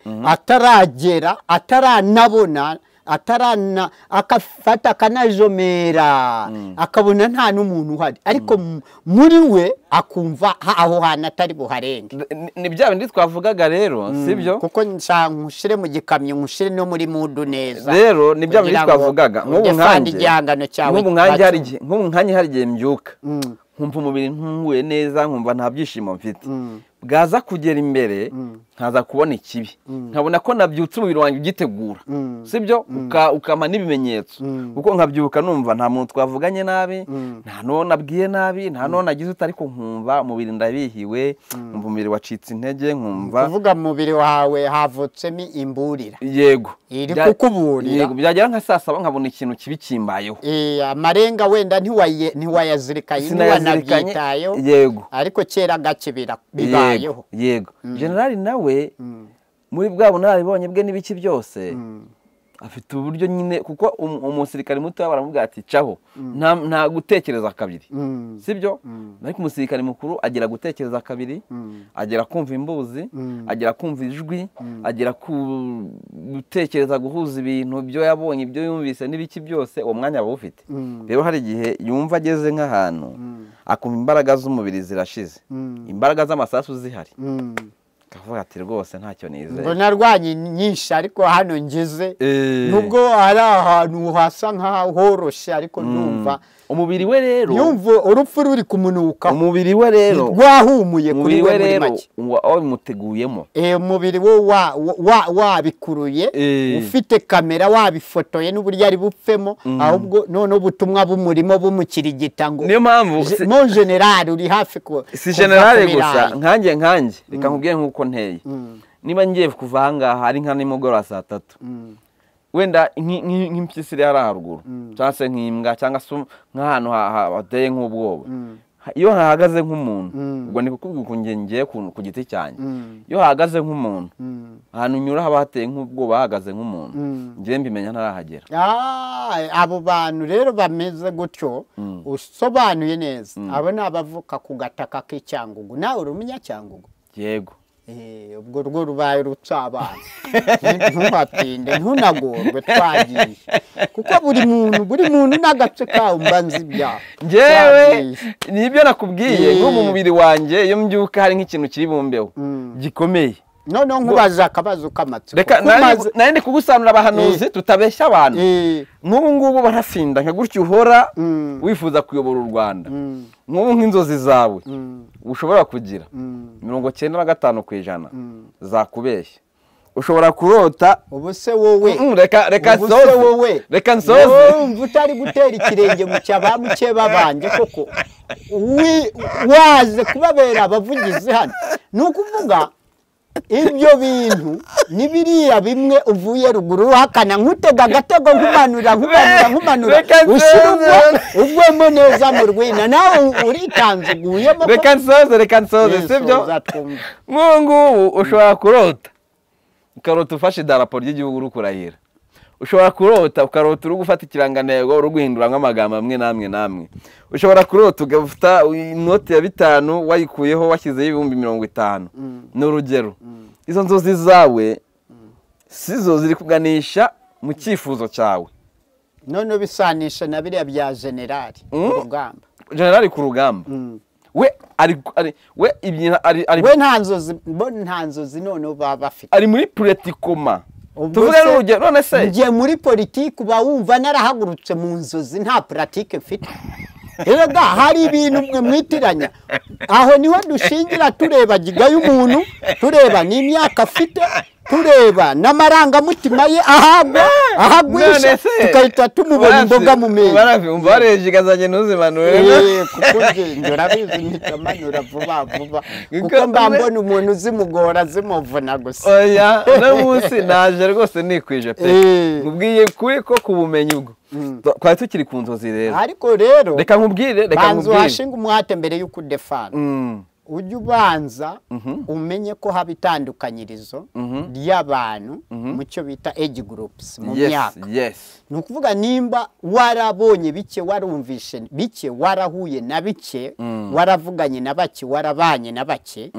ataragera ataranabona atarana akafata akanajomera akabona nta n'umuntu uhari ariko mu- muri we akumva ha- aho hantu atari buharenge Ni- ni bya bindi twavugaga rero sibyo kuko nshaka nkushyire mu gikamyo nkushyire no muri mudu neza rero ni bya bindi kugira ngo twavugaga nk'ubu ujye fanda nkanjye igihangano cyawe nk'ubu nkanjye hari bacu- igihe- nk'ubu nkanjye hari igihe mbyuka Mm. nkumva umubiri ntunguye neza nkumva nta byishimo mfite Mm. bwaza kugera imbere nkaza kubona ikibi nkabona ko nabyutse umubiri wanjye ugitegura Mm. sibyo Uka- ukampa n'ibimenyetso Mm. kuko nkabyuka numva nta muntu twavuganye nabi Mm. nta n'uwo nabwiye nabi nta n'uwo nagize uti ariko nkumva umubiri ndabihiwe nkumva umubiri wacitse intege nkumva kuvuga mu mubiri wawe havutsemo imburira yego Iri Bya- kukuburira. yego byagera nka saa saba nkabona ikintu kibi kimbayeho Eh, amarenga wenda ntiwaye- ntiwayazirikanye Sinayazirikanye, ntiwanabyitayeho yego ariko kera gakibira bibayeho yego yego generali nawe muri bwa bunararibonye bwe n'ibiki byose afite uburyo nyine kuko um- umusirikare muto baramubwira ati caho nta- nta gutekereza kabiri Mm. sibyo ariko umusirikare mukuru agera gutekereza kabiri agera kumva imbuzi agera kumva ijwi agera ku gutekereza guhuza ibintu byo yabonye ibyo yumvise n'ibiki byose uwo mwanya aba awufite rero hari igihe yumva ageze nk'ahantu akumva imbaraga z'umubiri zirashize imbaraga z'amasasu zihari Mm. akavuga ati rwose ntacyo nizeye ngo narwanye nyinshi ariko hano ngize Eh. nubwo ari ahantu hasa nk'ahoroshye ariko ndumva umubiri we rero yumva urupfu ruri kumunukaho umubiri we rero rwahumuye kuri umubiri we we muri rero make wa- wabimuteguyemo Eh, umubiri wo wa- wa- wabikuruye Eh. ufite kamera wabifotoye n'uburyo ari bupfemo ahubwo none ubutumwa bumurimo bumukirigita ngo niyo mpamvu Je- si- mon general uri hafi ku si kuva ku generale birayi. gusa nkanjye nkanjye reka nkubwire nk'uko nteye niba ngiye kuva ahangaha ari nka nimugoroba saa tatu wenda nki- nki- nk'impyisi iri hariya haruguru cyangwa se nk'imbwa cyangwa se nk'ahantu ha- ha- hateye nk'ubwoba Ha- iyo hahagaze nk'umuntu ubwo ni kukubwira ukuntu nge- ngewe ku- ku giti cyanjye iyo hahagaze nk'umuntu ahantu nyura haba hateye nk'ubwoba hahagaze nk'umuntu ngewe mbimenya ntarahagera Ah, abo bantu rero bameze gutyo usobanuye neza abo ni abavuka ku gataka k'icyangugu nawe urumenya cyangugu yego Eh, ubwo rwo rubaye rutsabana ntuhatinde ntunagorwe twagiye kuko buri muntu buri muntu n'agace kawo mba nzi ibyaha ngewe Twagiye. nibyo nakubwiye Eh. nko mu mubiri wanjye iyo mbyuka hari nk'ikintu kiribumbeho gikomeye noneho nkubaza akabazo k'amatsiko reka kuko umaze- nari ndi kugusanura abahanuzi tutabeshya abantu Eh, nk'ubu ngubu barasinda nka gutyo uhora Mm. wifuza kuyobora u rwanda Mm. nk'ubu nk'inzozi zawe mm, ushobora kugira mm. mirongo cyenda na gatanu ku ijana zakubeshya ushobora kurota ubu se wowe Mm, reka reka Ubu se nsoze. wowe. reka wowe nsoze wumva utari gutera ikirenge mu cya ba mukeba banjye koko Wi- waje kubabera abavugizi hano ni ukuvuga ibyo bintu ni biriya bimwe uvuye ruguru uhakana nk'utega agatego nkumanura nkumanura nkumanura Reka ushyira ubwo nsoze. ugwemo neza mu rwina nawe uritanzuguyemo ko- reka nsoze reka nsoze Yesu, sibyo uzatwumva. nk'ubu ngubu ushobora kurota ukarota ufashe idarapo ry'igihugu uri kurahira ushobora kurota ukarota uri gufata ikirangantego uri guhinduramo amagambo amwe n'amwe n'amwe ushobora kurota ugafata inoti ya bitanu wayikuyeho washyizeho ibihumbi mirongo itanu ni urugero izo nzozi zawe si zo ziri kuganisha mu cyifuzo cyawe none ubisanisha na biriya bya generali urugamba generali ku rugamba we ari ari- we ibintu ari ari we nta nzozi bo nta nzozi noneho baba bafite ari muri puretikoma Ubwo tuvuge se- n'urugero none se njye muri politiki uba wumva narahagurutse mu nzozi nta puratike mfite rero ga hari ibintu mwe mwitiranya aho niho dushingira tureba giga y'umuntu tureba n'imyaka afite tureba n'amarangamutima ye ahagwa ahagwisha tukahita tumubona imboga mu menyo umva warejika zanjye ntuzimanure Eh, kukubwenge urabizi mpita manura vuba vuba kuko Kuko mba we- mbona umuntu uzimugora zimuvuna gusa oya uno munsi naje rwose nikwije pe Eh. nkubwiye kuri ko ku bumenyi ubwo twari tukiri ku nzozi rero ariko rero reka nkubwire reka banza nkubwire uhashinga umuhate mbere y'uko udefana Mm. ujye ubanza umenye ko haba itandukanyirizo ry'abantu mu cyo bita age groups mu yes myaka yes ni ukuvuga nimba warabonye bike warumvishe bike warahuye na bike waravuganye na bake warabanye na bake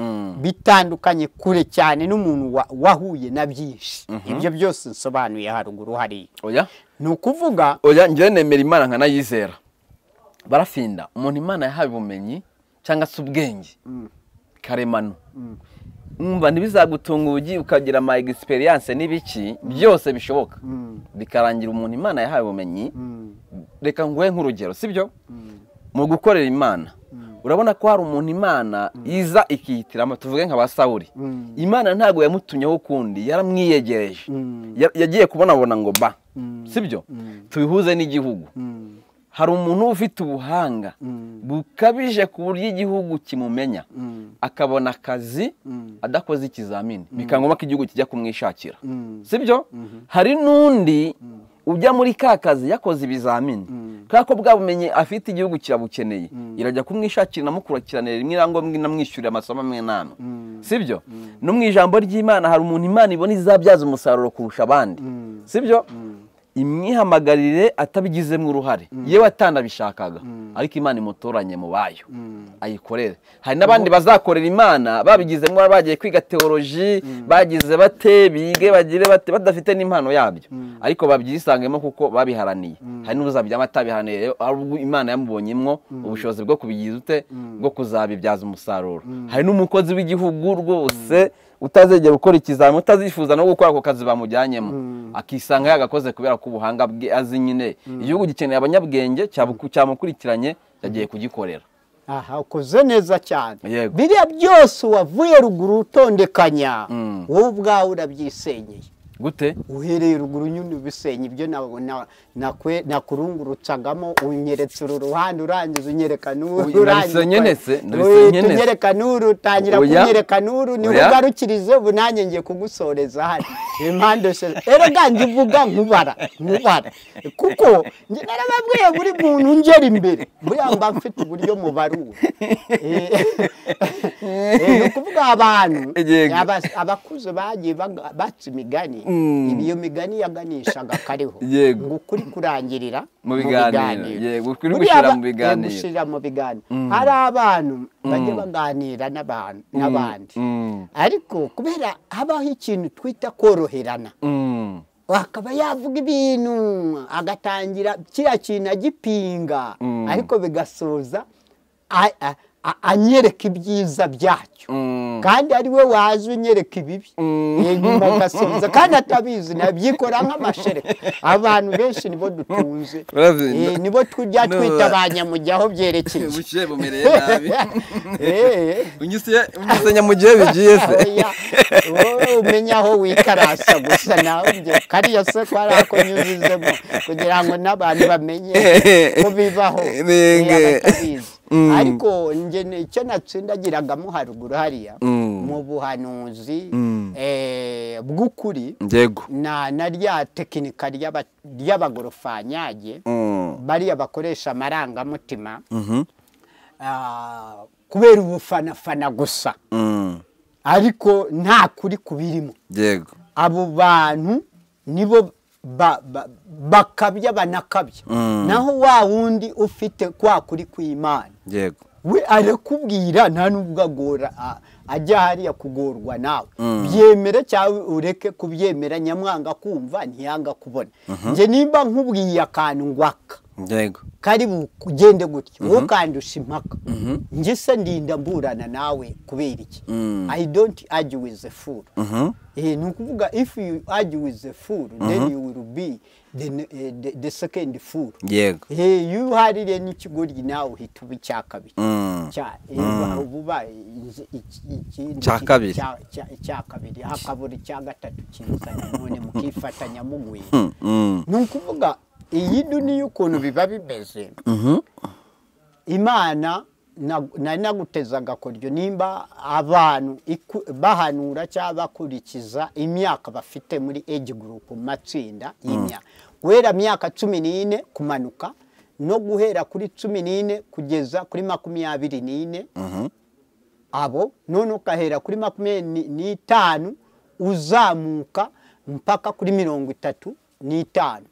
bitandukanye kure cyane n'umuntu wa- wahuye na byinshi ibyo byose nsobanuye haruguru hariya oya ni ukuvuga oya njyewe nemera imana nkanayizera barafinda umuntu imana yahawe ubumenyi cyangwa se ubwenge karemano umva ntibizagutunga ubugi ukagira ama egisperiyanse n'ibiki byose bishoboka bikarangira umuntu imana yahawe ubumenyi reka nguhe nk'urugero sibyo mu gukorera imana urabona ko hari umuntu imana iza ikihitiramo tuvuge nka ba sawuri imana ntabwo yamutumyeho ukundi yaramwiyegereje Ya- yagiye kubonabona ngo ba sibyo tubihuze n'igihugu hari umuntu ufite ubuhanga bukabije ku buryo igihugu kimumenya akabona akazi adakoze ikizamini bikaba ngombwa ko igihugu kijya kumwishakira sibyo hari n'undi ujya muri ka kazi yakoze ibizamini kubera ko bwa bumenyi afite igihugu kirabukeneye irajya kumwishakira inamukurikiranira rimwe na ngombwa inamwishyurira amasomo amwe n'amwe sibyo no mu ijambo ry'imana hari umuntu imana ibona izabyaza umusaruro kurusha abandi sibyo imwihamagarire atabigizemo uruhare yewe atanabishakaga ariko imana imutoranye mu bayo ayikorere hari n'abandi bazakorera imana babigizemo uruhare, bagiye kwiga teoloji bagize bate bige bagire bate badafite n'impano yabyo ariko babyisangemo kuko babiharaniye hari n'uzabyama atabiharaniye rero ari ubwo imana yamubonyemo ubushobozi bwo kubigiza ute bwo kuzabibyaza umusaruro hari n'umukozi w'igihugu rwose utazegera gukora ikizami utazifuza no gukora ako kazi bamujyanyemo akisanga yagakoze kubera ko ubuhanga bwe azi nyine igihugu gikeneye abanyabwenge cyabuku- cyamukurikiranye yagiye kugikorera aha ukoze neza cyane Yego. biriya byose wavuye ruguru utondekanya wowe ubwawe urabyisenyeye gute uhereye ruguru nyine ubisenye ibyo na- na- nakwe- nakurungurutsagamo unyeretse uru ruhande urangiza unyereka n'uru Uyu nabisenye ntese, nabisenye Uyu ntese. tunyereka n'uru utangira Oya. kunyereka n'uru niho Oya. ugarukirize ubu nanjye ngiye kugusoreza hano impande eshatu erega ngivuga nkubara nkubara kuko njye narababwiye buri muntu ngera imbere buriya mba mfite uburyo mubarura Eh, eh, ni ukuvuga abantu Yego. abas- abakuze bagiye baga- baca imigani Mm. iyo migani yaganishaga kariho Yego. ngo ukuri kurangirira Mu biganiro. Yego, ukuri Buriya gushira aba- mu biganiro. yego, gushira mu biganiro hari abantu bajya baganira n'abantu n'abandi Mm. ariko kubera habaho ikintu twita koroherana Mm. akaba yavuga ibintu agatangira kiriya kintu agipinga Mm. ariko bigasoza a- a- a- anyereka ibyiza byacyo Mm. kandi ari we waje unyereka ibibi Mm. Eh, nyuma agasubiza kandi atabizi nabyikora nk'amashereka abantu benshi nibo dutunze Urabizi, Eh, nibo tujya no- twita ba nyamujya aho byerekeye Ubushyuhe bumereye Eh, unyise unyisenya mu gihe bigiye oya, wowe umenya aho wikarasa gusa nawe ibyo kariya se ko ari ako nyuzizemo kugira ngo n'abantu bamenye ko bibaho eh, Nenge. abatabizi Mm. ariko njye ni- icyo natsindagiragamo haruguru hariya Mm. mu buhanuzi Mm. eh, bw'ukuri yego na na rya tekinika ry'aba- ry'abagorofanyage Mm. bariya bakoresha amarangamutima Mhm. ah, kubera ubufanafana gusa Mm. ariko nta kuri kubirimo yego abo bantu nibo ba- ba- bakabya banakabya Mm. naho wa wundi ufite kwa kuri kw'imana yego we arakubwira nta nubwo agora a- ajya hariya kugorwa nawe byemere cyangwa ureke kubyemera nyamwanga kumva ntiyanga kubona njye nimba nkubwiye akantu ngwaka yego kari bugende gutya wowe ukandusha impaka njye se ndinda mburana nawe kubera iki Mm. i don't argue with the fool Mhm. Eh, ni ukuvuga if you argue with the fool then you will be the, eh, the, the second fool yego Eh, iyo uhaririye n'ikigoryi nawe uhita uba icya kabiri Mm. Cya- eh, ba- uba uba iki- iki- ikindi Cya ki- kabiri. cya- cya- icya kabiri hakabura icya gatatu kiza none mukifatanya mugwira Mm, mm. ni ukuvuga iyi duniya ukuntu biba bimeze imana na- nari naguteze agakoryo nimba abantu iku- bahanura cyangwa bakurikiza imyaka bafite muri age group mu matsinda y'imyaka guhera myaka cumi n'ine kumanuka no guhera kuri cumi n'ine kugeza kuri makumyabiri n'ine abo none ukahera kuri makumyabiri n'itanu uzamuka mpaka kuri mirongo itatu n'itanu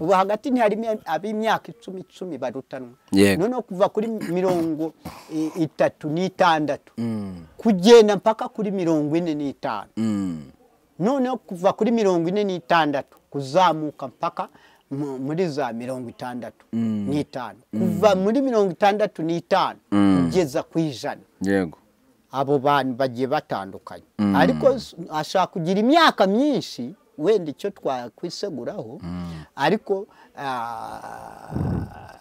ubu hagati ntiharimo ab'imyaka icumi icumi barutanwa Yego. noneho kuva kuri mirongo i- itatu n'itandatu kugenda mpaka kuri mirongo ine n'itanu Mm. noneho kuva kuri mirongo ine n'itandatu kuzamuka mpaka mu- muri za mirongo itandatu n'itanu kuva muri mirongo itandatu n'itanu kugeza ku ijana yego abo bantu bagiye batandukanye ariko s- ashobora kugira imyaka myinshi wenda icyo twakwiseguraho ariko ah,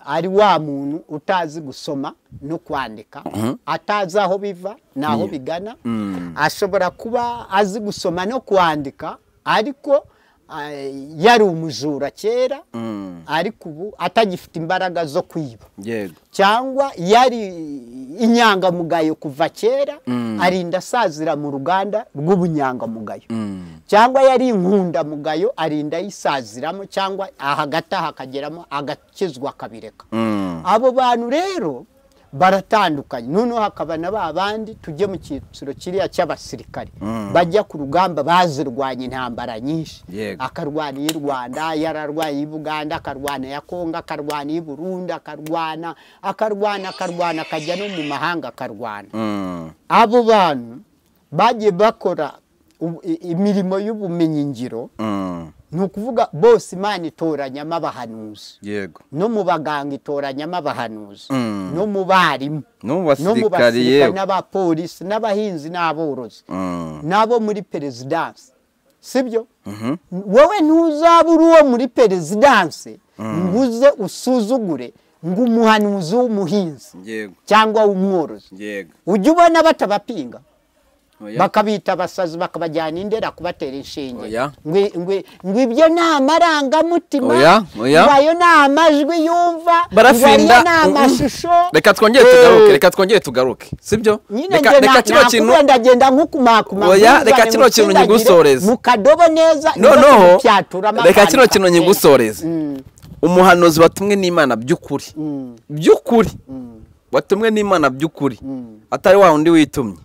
ari wa muntu utazi gusoma no kwandika atazi aho biva n'aho bigana ashobora kuba azi gusoma no kwandika ariko ah, yari umujura kera ariko ubu atagifite imbaraga zo kwiba yego cyangwa yari inyangamugayo kuva kera arinda asazira mu ruganda rw'ubunyangamugayo cyangwa yari inkundamugayo arinda ayisaziramo cyangwa hagati aha akageramo agakizwa akabireka abo bantu rero baratandukanye noneho hakaba na ba bandi tujye mu cyiciro kiriya cy'abasirikare bajya ku rugamba bazirwanya intambara nyinshi Yego. akarwana iy'i rwanda yararwanya iy'i buganda akarwana iya kongo akarwana iy'i burundi akarwana akarwana akarwana akajya no mu mahanga akarwana Mm. abo bantu bagiye bakora ubu- i- imirimo y'ubumenyingiro Mm. ni ukuvuga bose imana itoranyamo abahanuzi yego no mu baganga itoranyamo abahanuzi Mm. no mu barimu no mu no mu basirikari basirikare yewe n'abapolisi n'abahinzi n'aborozi Mm. n'abo muri perezidansi sibyo Mhm. wowe ntuzabura uwo muri perezidansi ngo uze usuzugure ngo umuhanuzi w'umuhinzi yego cyangwa w'umworozi yego ujya ubona batabapinga Oya. bakabita abasazi bakabajyana indera kubatera inshinge Oya. Ngwi- ngwi- ngo ibyo ni amarangamutima Oya, oya. ngo ayo ni amajwi yumva ngo barafinda ayo ni amashusho reka twongere Eh, tugaruke reka twongere tugaruke sibyo nyine Reka- njye reka na- kino kintu nakubwira ndagenda nkukumakuma Oya, nkuzane reka kino kintu ngutsindagire, nyigusoreze. mu kadobo neza noneho ntibakumpyaturamo reka akantu kino kintu kakeye. nyigusoreze Mm, umuhanuzi watumwe n'imana by'ukuri by'ukuri watumwe n'imana by'ukuri atari wa wundi witumye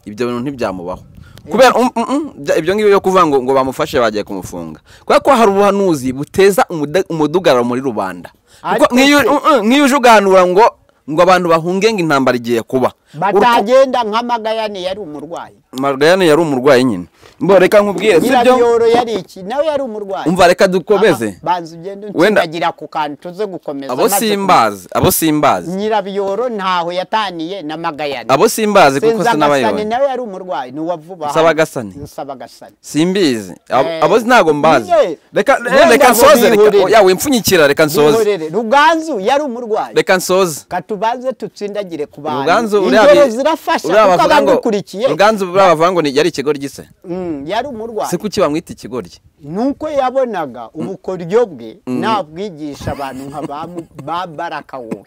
ibyo bintu ntibyamubaho kubera um, um, um, bya- ibyo ngibyo byo kuvuga ngo ngo bamufashe bagiye kumufunga kubera ko hari ubuhanuzi buteza umuda- umudugararo muri rubanda Kuko Ariko nk'iyo se- um, um, nk'iyo uje uganura ngo ngo abantu bahunge ngo intambara igiye kuba Uruko- batagenda nk'amagayane yari umurwayi Magayane yari umurwayi nyine mbo reka nkubwire sibyo nyirabiyoro yari iki nawe yari umurwayi umva reka dukomeze Aha, banza ugende Wenda- utsindagira ku kantu tuze gukomeza abo maze- simbazi abo simbazi nyirabiyoro ntaho yataniye na magayane abo simbazi kuko senzagasane sinabayobora nawe yari umurwayi ni uwavuba hano. Nsabagasani? Nsabagasani. simbizi Abo- Eh, abo ntabwo mbazi nyine. reka Wenda reka ngo nsoze bihorere. reka yawe mpfunyikira reka nsoze Bihorere. ruganzu yari umurwayi reka nsoze katubanze tutsindagire ku bantu ruganzu uriya ingero bi- zirafasha uriya kuko bavuga ngo- abagukurikiye ruganzu uriya bavuga ngo ni- yari ikigoryi se Mm, yari umurwayi se kuki bamwita ikigoryi nuko yabonaga ubukoryo bwe nabwigisha abantu nka ba Mu- ba baraka wowe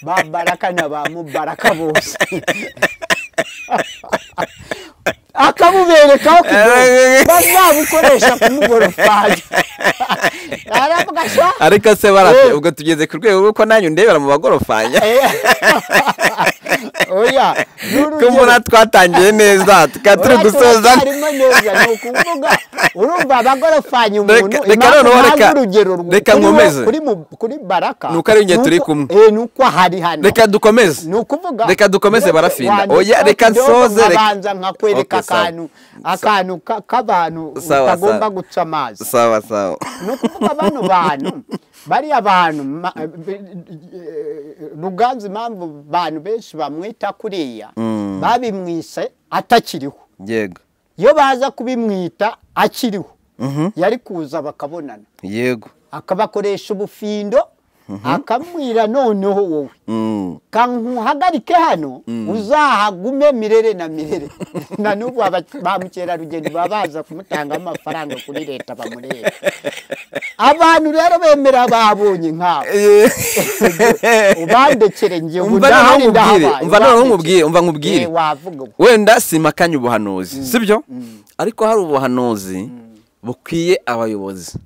ba baraka na ba mubaraka bose akabuberekaho Eh, bazabukoresha kumugorofanya aravuga sha ariko se barate Eh. ubwo tugeze ku rwego rw'uko nanyu ndebera mu bagorofanya oya ko mbona twatangiye neza tukaba turi gusoza harimo neza ni ukuvuga urumva abagorofanya umuntu Reka- reka impamvu noneho reka- ntange urugero rwo- reka kuri wo- nkomeze. kuri mu- kuri baraka Ni uko ari njye turi uko- kumwe. eh, ni uko hari hano reka dukomeze ni ukuvuga reka dukomeze uretse barafinda. wanditse Oya, reka kidogo nsoze, reka- nkabanza nkakwereka Okay, sawa. akantu akantu ka- k'abantu Sawa, utagomba sawa. guca amazi sawa sawa ni ukuvuga bano bantu bariya bantu ma- ruganzu impamvu bantu benshi bamwita kuriya Mm. babimwise atakiriho yego iyo baza kubimwita akiriho Mhm. yari kuza bakabonana yego akabakoresha ubufindo akamwira noneho wowe Mm. kankuhagarike hano uzahagume mirere na mirere na n'ubu aba- ba mukerarugendo baba baza kumutanga amafaranga kuri leta bamureba abantu rero bemera babonye nk'abo ubandekere njye ubu umva noneho ndahari nkubwire ndahabaye umva noneho nkubwire ubandekere. umva Eh, nkubwire wavuga ubu. wenda simakanye ubuhanuzi sibyo ariko hari ubuhanuzi bukwiye abayobozi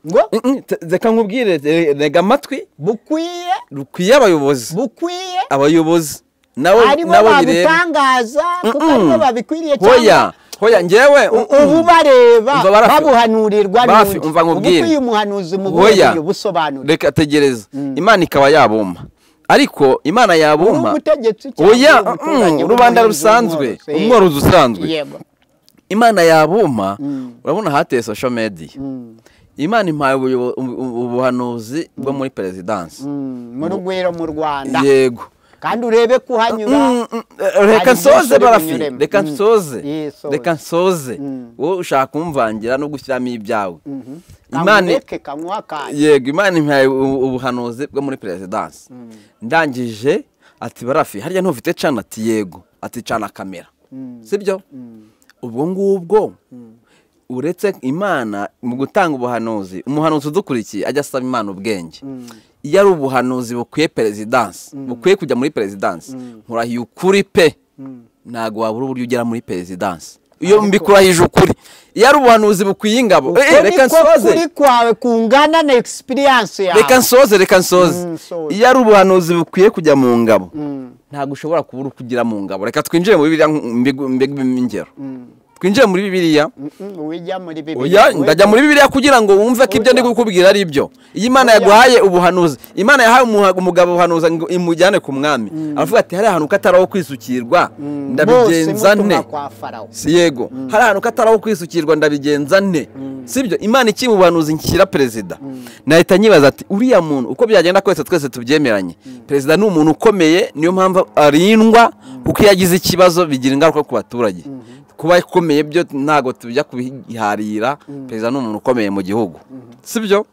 ngo Mm-mm, te- reka nkubwire re- rega amatwi bukwiye rukwiye abayobozi bukwiye abayobozi nabo aribo nabo bireba babutangaza kuko Mm-mm. aribo babikwiriye hoya cyangwa hoya njyewe u- ubu bareba Umva barafi- babuhanurirwa barafi, n'undi. umva nkubwire. Ubukwiye umuhanuzi mu hoya buryo busobanura reka tegereza imana ikaba yabumba ariko imana yabumba umutegetsi cyangwa oya uri umuturage mm, uri rubanda umuhinzi, rusanzwe umworozi, eh. umworozi usanzwe yego imana yabumba urabona hateye social media imana impaye ubuyobo- ubu- ubu- ubuhanuzi bwo muri perezidansi Mm, mu rugwiro mu rwanda yego kandi urebe kuhanyura Mm, mm, eh, reka Hari byinshi nsoze uri barafi bunyuremo. reka Mm. nsoze Ye, soze. reka nsoze wowe ushaka kumvangira no gushyiramo ibyawe imana kamureke kanywa akanya yego imana impaye ubu- ubuhanuzi bwo muri perezidansi ndangije ati barafi harya ntufite cana ati yego ati cana kamera sibyo ubwo ngubwo uretse imana mu gutanga ubuhanuzi umuhanuzi udukurikiye ajya asaba imana ubwenge iyo ari ubuhanuzi bukwiye perezidansi bukwiye kujya muri perezidansi nkurahiye ukuri pe ntabwo wabura uburyo ugera muri perezidansi iyo mbikurahije ukuri iyo ari ubuhanuzi bukwiye ingabo Eh, eh, reka reka nsoze kuri kwawe kungana na experience yawe reka nsoze reka nsoze Mm, nsoze. iyo ari ubuhanuzi bukwiye kujya mu ngabo ntabwo ushobora kubura uko ugera mu ngabo reka twinjire muri biriya nk- mbig- mbigwemo ingero twinjire muri bibiriya Mm, ujya muri bibiliya oya we- ndajya muri bibiriya kugira ngo wumve ko ibyo Oya. ndi kukubwira ari ibyo iyo imana yaguhaye ubuhanuzi imana yahaye umuha- umugabo ubuhanuzi ngo imujyane ku mwami aravuga ati hari ahantu ko atari aho kwisukirwa ndabigenza Bose nte mutumwa kwa Farawo. si yego hari ahantu ko atari aho kwisukirwa ndabigenza nte sibyo imana ikiri mu buhanuzi nshyira perezida nahita nyibaza ati uriya muntu uko byagenda kose twese tubyemeranye perezida ni umuntu ukomeye niyo mpamvu arindwa kuko iyo agize ikibazo bigira ingaruka ku baturage kuba ikomeye byo ntabwo tujya kubiharira perezida ni umuntu ukomeye mu gihugu sibyo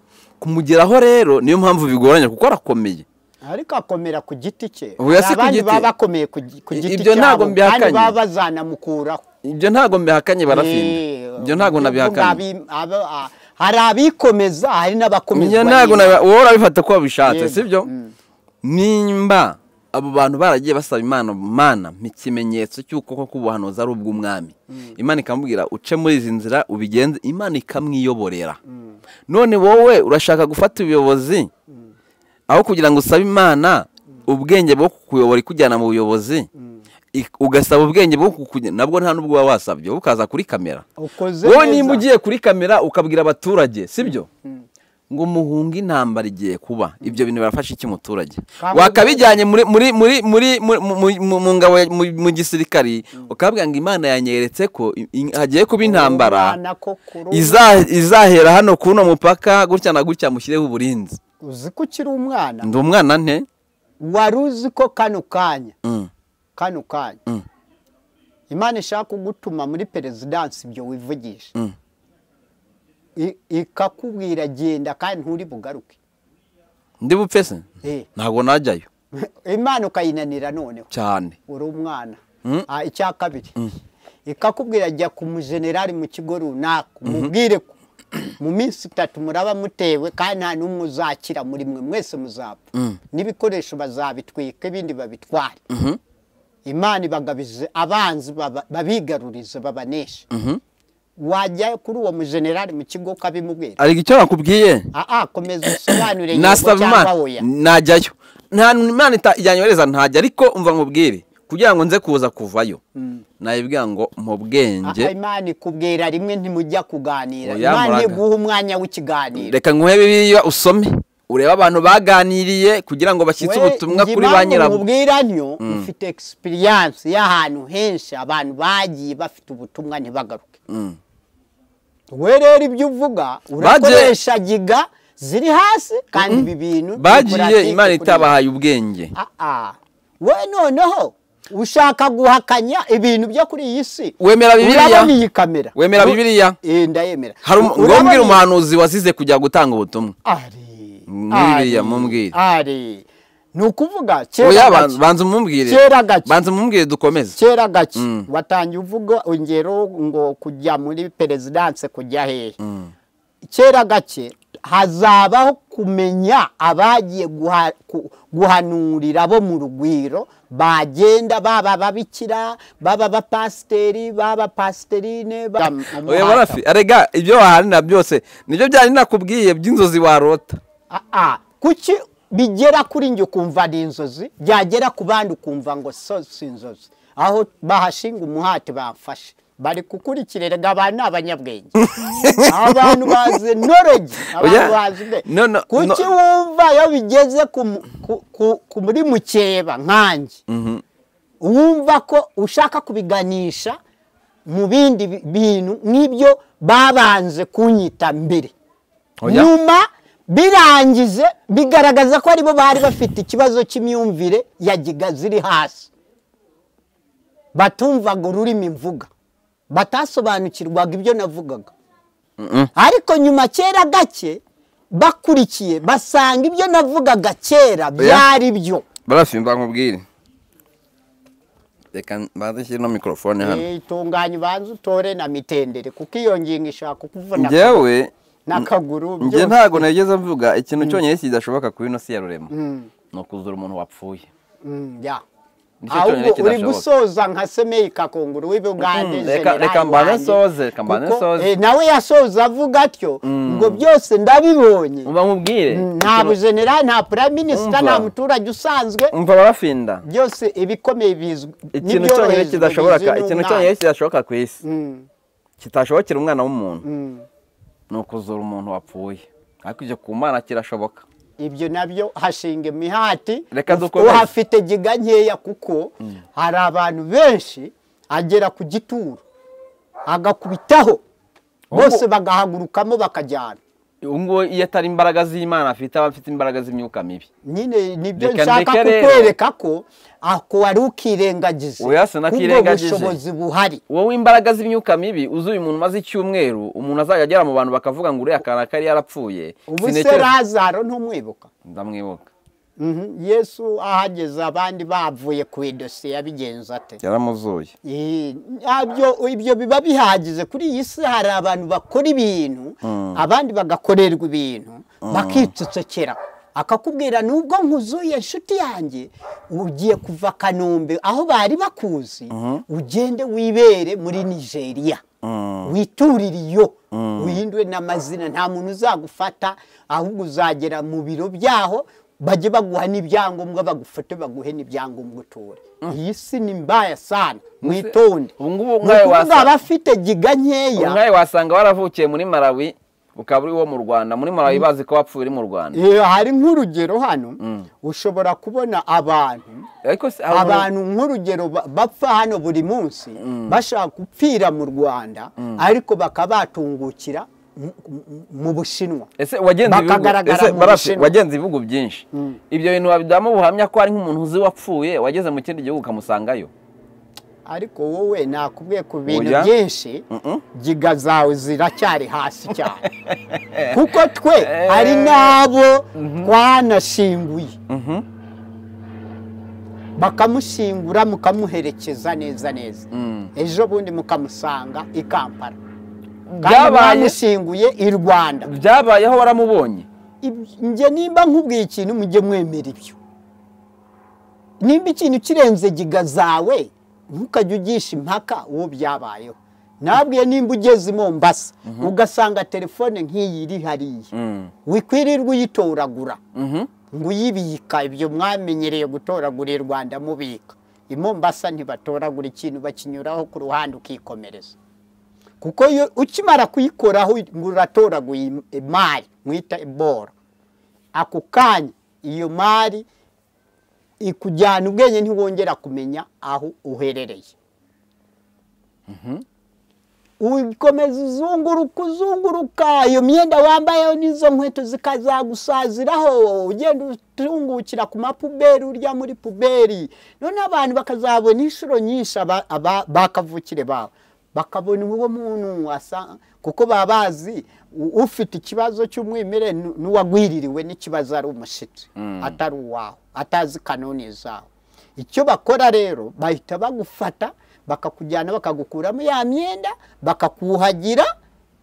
kumugeraho rero niyo mpamvu bigoranye kuko arakomeye ariko akomera ku giti cye Oya, si ku abandi giti. baba bakomeye ku gi- ku giti Ibyo ntabwo cyabo, mbihakanye. kandi baba bazanamukuraho ibyo ntabwo mbihakanye barafinda Eh, ibyo ntabwo ubwo nabihakanye abi- aba- a- hari abikomeza hari n'abakomezwa Njye ntabwo n'Imana. nabi- wowe urabifata ko wabishatse Yego. sibyo Mm. nimba abo bantu baragiye basaba imana mana mpa ikimenyetso cy'uko koko ubuhanuzi ari ubw'umwami imana ikamubwira uce muri izi nzira ubigenze imana ikamwiyoborera none wowe urashaka gufata ubuyobozi aho kugira ngo usabe imana ubwenge bwo kukuyobora ikujyana mu buyobozi ik- ugasaba ubwenge bwo kukujyana nabwo nta n'ubwo uba wasabye wowe ukaza kuri kamera ukoze wowe neza. nimba ugiye kuri kamera ukabwira abaturage sibyo ngo muhunge intambara igiye kuba ibyo bintu birafasha iki umuturage Kandi- wakabijyanye muri muri muri muri mu- mu- mu- mu ngabo ya- mu- mu gisirikari ukabwira ngo imana yanyeretse ko i- i- hagiye kuba intambara Umwana ko kuri ubu- iza- izahera hano kuri uno mupaka gutya na gutya mushyireho uburinzi uzi ko ukiri umwana ndi umwana nte wari uzi ko kano kanya Mm. kano kanya Mm. imana ishaka kugutuma muri perezidansi ibyo wivugisha Mm. I- ikakubwira genda kandi nturi bugaruke ndi bupfe se Eh, ntabwo najyayo imana ukayinanira noneho cyane uri umwana Mm. Ah, icya kabiri ikakubwira jya ku mujenerali mu kigo runaka umubwire ko mu minsi itatu muraba mutewe kandi nta n'umwe uzakira muri mwe mwese muzapfa n'ibikoresho bazabitwika ibindi babitware imana ibagabize abanzi baba- babigarurize babaneshe wajya kuri uwo mujenerali mu kigo ukabimubwira ariko icyo nakubwiye aa komeza usobanure yego nasaba cyangwa imana oya najyayo nta imana ita- yanyohereza ntajya ariko umva nkubwire kugira ngo nze kuza kuvayo nayibwira ngo mu Aha, bwenge imana ikubwira rimwe ntimujya kuganira Oya, imana muraga. iguha umwanya w'ikiganiro reka nguhe bibiliya usome urebe abantu baganiriye kugira ngo bashyitse ubutumwa kuri ba nyirabo mubwira ntyo mfite experience y'ahantu henshi abantu bagiye bafite ubutumwa ntibagaruke Mm. we rero ibyo uvuga urakoresha giga ziri hasi kandi ibi bintu ni bagiye puratike imana kuri- itabahaye ubwenge Ah, ah. we noneho ushaka guhakanya ibintu byo kuri iyi si Wemera Bibiliya? urabona iyi kamera Wemera U- Bibiliya? Eh, ndayemera hari umu- ngo Urabona mbwire iyi- umuhanuzi wazize kujya gutanga ubutumwa ari Mwiriya, ari, mumbwire. ari ni ukuvuga oya kera ban- gake banza umumbwire Kera gake. banza umumbwire dukomeze kera gake Mm. watangiye uvuga ingero ngo kujya muri perezidanse kujya hehe kera gake hazabaho kumenya abagiye guha- ku- guhanurira bo mu rugwiro bagenda baba ababikira baba abapasiteri baba apasiterine oya barafi arega ibyo wahanira byose nibyo byari nakubwiye by'inzozi warota Aa, kuki bigera kuri njye ukumva ni inzozi byagera ku bandi ukumva ngo so si inzozi aho bahashinga umuhati bamfashe bari gukurikirira ngo abantu ni abanyabwenge abantu bazi knowledge Oya, abantu bazi ubwe no, no, kuki no. wumva iyo bigeze ku mu- ku- ku- ku- muri mukeba nkanjye wumva ko ushaka kubiganisha mu bindi bi- bintu nk'ibyo babanze kunyita mbere Oya. nyuma birangize bigaragaza ko aribo bari bafite ikibazo cy'imyumvire ya giga ziri hasi batumvaga ururimi mvuga batasobanukirwaga ibyo navugaga ariko nyuma kera gake bakurikiye basanga ibyo navugaga kera byari byo barafi mbakubwire reka mbanze nshyire no mikorofone hano itunganye ubanza utore na mitendere kuko iyo ngingo ishaka kukuvuna njyewe n'akaguru njye ntabwo nageze mvuga ikintu cyonyine kidashoboka ku ino si ya rurema ni ukuzura umuntu wapfuye Mm, ya. Nicyo cyonyine ahubwo uri kidashoboka. gusoza nka semeye kakunguru w'ibugande Mm, reka- reka mbanze nsoze, reka mbanze nsoze. nawe yasoza avuga atyo ngo byose ndabibonye mba mubwire nta bujenerali nta prime minisita Umva. nta muturage usanzwe mva barafinda byose ibikomeye bizwi ikintu cyonyine n'ibyoroherezwa bizwi kidashoboka ikintu n'umwana. cyonyine kidashoboka ku isi Mm, kitashobokera umwana w'umuntu mm. ni ukuzura umuntu wapfuye ariko ibyo ku mana kirashoboka ibyo nabyo hashinga imihati Reka dukomeze. uhafite giga nkeya kuko hari abantu benshi agera ku gituro agakubitaho bose bagahagurukamo bakajyana ubu ngubu iyo atari imbaraga z'imana afite aba afite imbaraga z'imyuka mibi nyine nibyo Reka nshaka ndeke rero. kukwereka ko ako wari ukirengagize Oya, sinakirengagije. kubwo bushobozi buhari wowe imbaraga z'imyuka mibi uzuye umuntu umaze icyumweru umuntu azajya agera mu bantu bakavuga ngo uriya kanaka yari yarapfuye ubu se Sintekereza- razaro ntumwibuka ndamwibuka Mhm. yesu ahageze abandi bavuye ku idosiye yabigenza ate yaramuzuye Eh, ntabyo ibyo biba bihagije kuri iyi si hari abantu bakora ibintu abandi bagakorerwa ibintu bakicocekera akakubwira nubwo nkuzuye inshuti yanjye ugiye kuva kanombe aho bari bakuzi ugende wibere muri nigeria witurire iyo wihindure n'amazina nta muntu uzagufata ahubwo uzagera mu biro byaho bajye baguha n'ibyangombwa bagufote baguhe n'ibyangombwa utura iyi si ni mbaya sana mwitonde ubu ngubu Ni nkawe ukuvuga wasa- abafite giga nkeya umwaye wasanga waravukiye muri malawi ukaba uri uwo mu rwanda muri malawi bazi ko wapfuye uri mu rwanda Eh, hari nk'urugero hano ushobora kubona abantu ariko se- hari umuntu- abantu nk'urugero ba- bapfa hano buri munsi bashaka gupfira mu rwanda ariko bakaba batungukira mu- mu- mu bushinwa ese wagenze ibihugu Bakagaragara ese mu barafi Bushinwa. wagenze ibihugu byinshi ibyo bintu wabidamu buhamya ko hari nk'umuntu uzi wapfuye wageze mu kindi gihugu ukamusangayo ariko wowe nakubwiye ku bintu Oya. byinshi giga zawe ziracyari hasi cyane kuko twe hari n'abo twanashinguye bakamushingura mukamuherekeza neza neza ejo bundi mukamusanga i kampala kandi byabaye bamushinguye i rwanda byabayeho waramubonye Ibi- njye nimba nkubwiye ikintu mujye mwemera ibyo nimba ikintu kirenze giga zawe ntukajye ugisha impaka uwo byabayeho nabwiye nimba ugeze i mombasa ugasanga telefone nk'iyi iri hariya wikwirirwa uyitoragura ngo uyibika ibyo mwamenyereye gutoragura i rwanda mubika i mombasa ntibatoragura ikintu bakinyuraho ku ruhande ukikomereza kuko iyo ukimara kuyikoraho ngo uratoraguye imari mwita ibora ako kanya iyo mari ikujyana ubwenge ntiwongera kumenya aho uherereye ukomeza uzunguruka uzunguruka iyo myenda wambayeho n'izo nkweto zikazagusaziraho ugenda utungukira ku mapuberi urya muri puberi none abantu bakazabona inshuro nyinshi aba- aba- bakavukire bawe bakabona uwo muntu asa kuko baba bazi u- ufite ikibazo cy'umwimerere nu- n'uwagwiririwe n'ikibazo ari umushitsi atari uwawe atazi kanoni zawe icyo bakora rero bahita bagufata bakakujyana bakagukuramo ya myenda bakakuhagira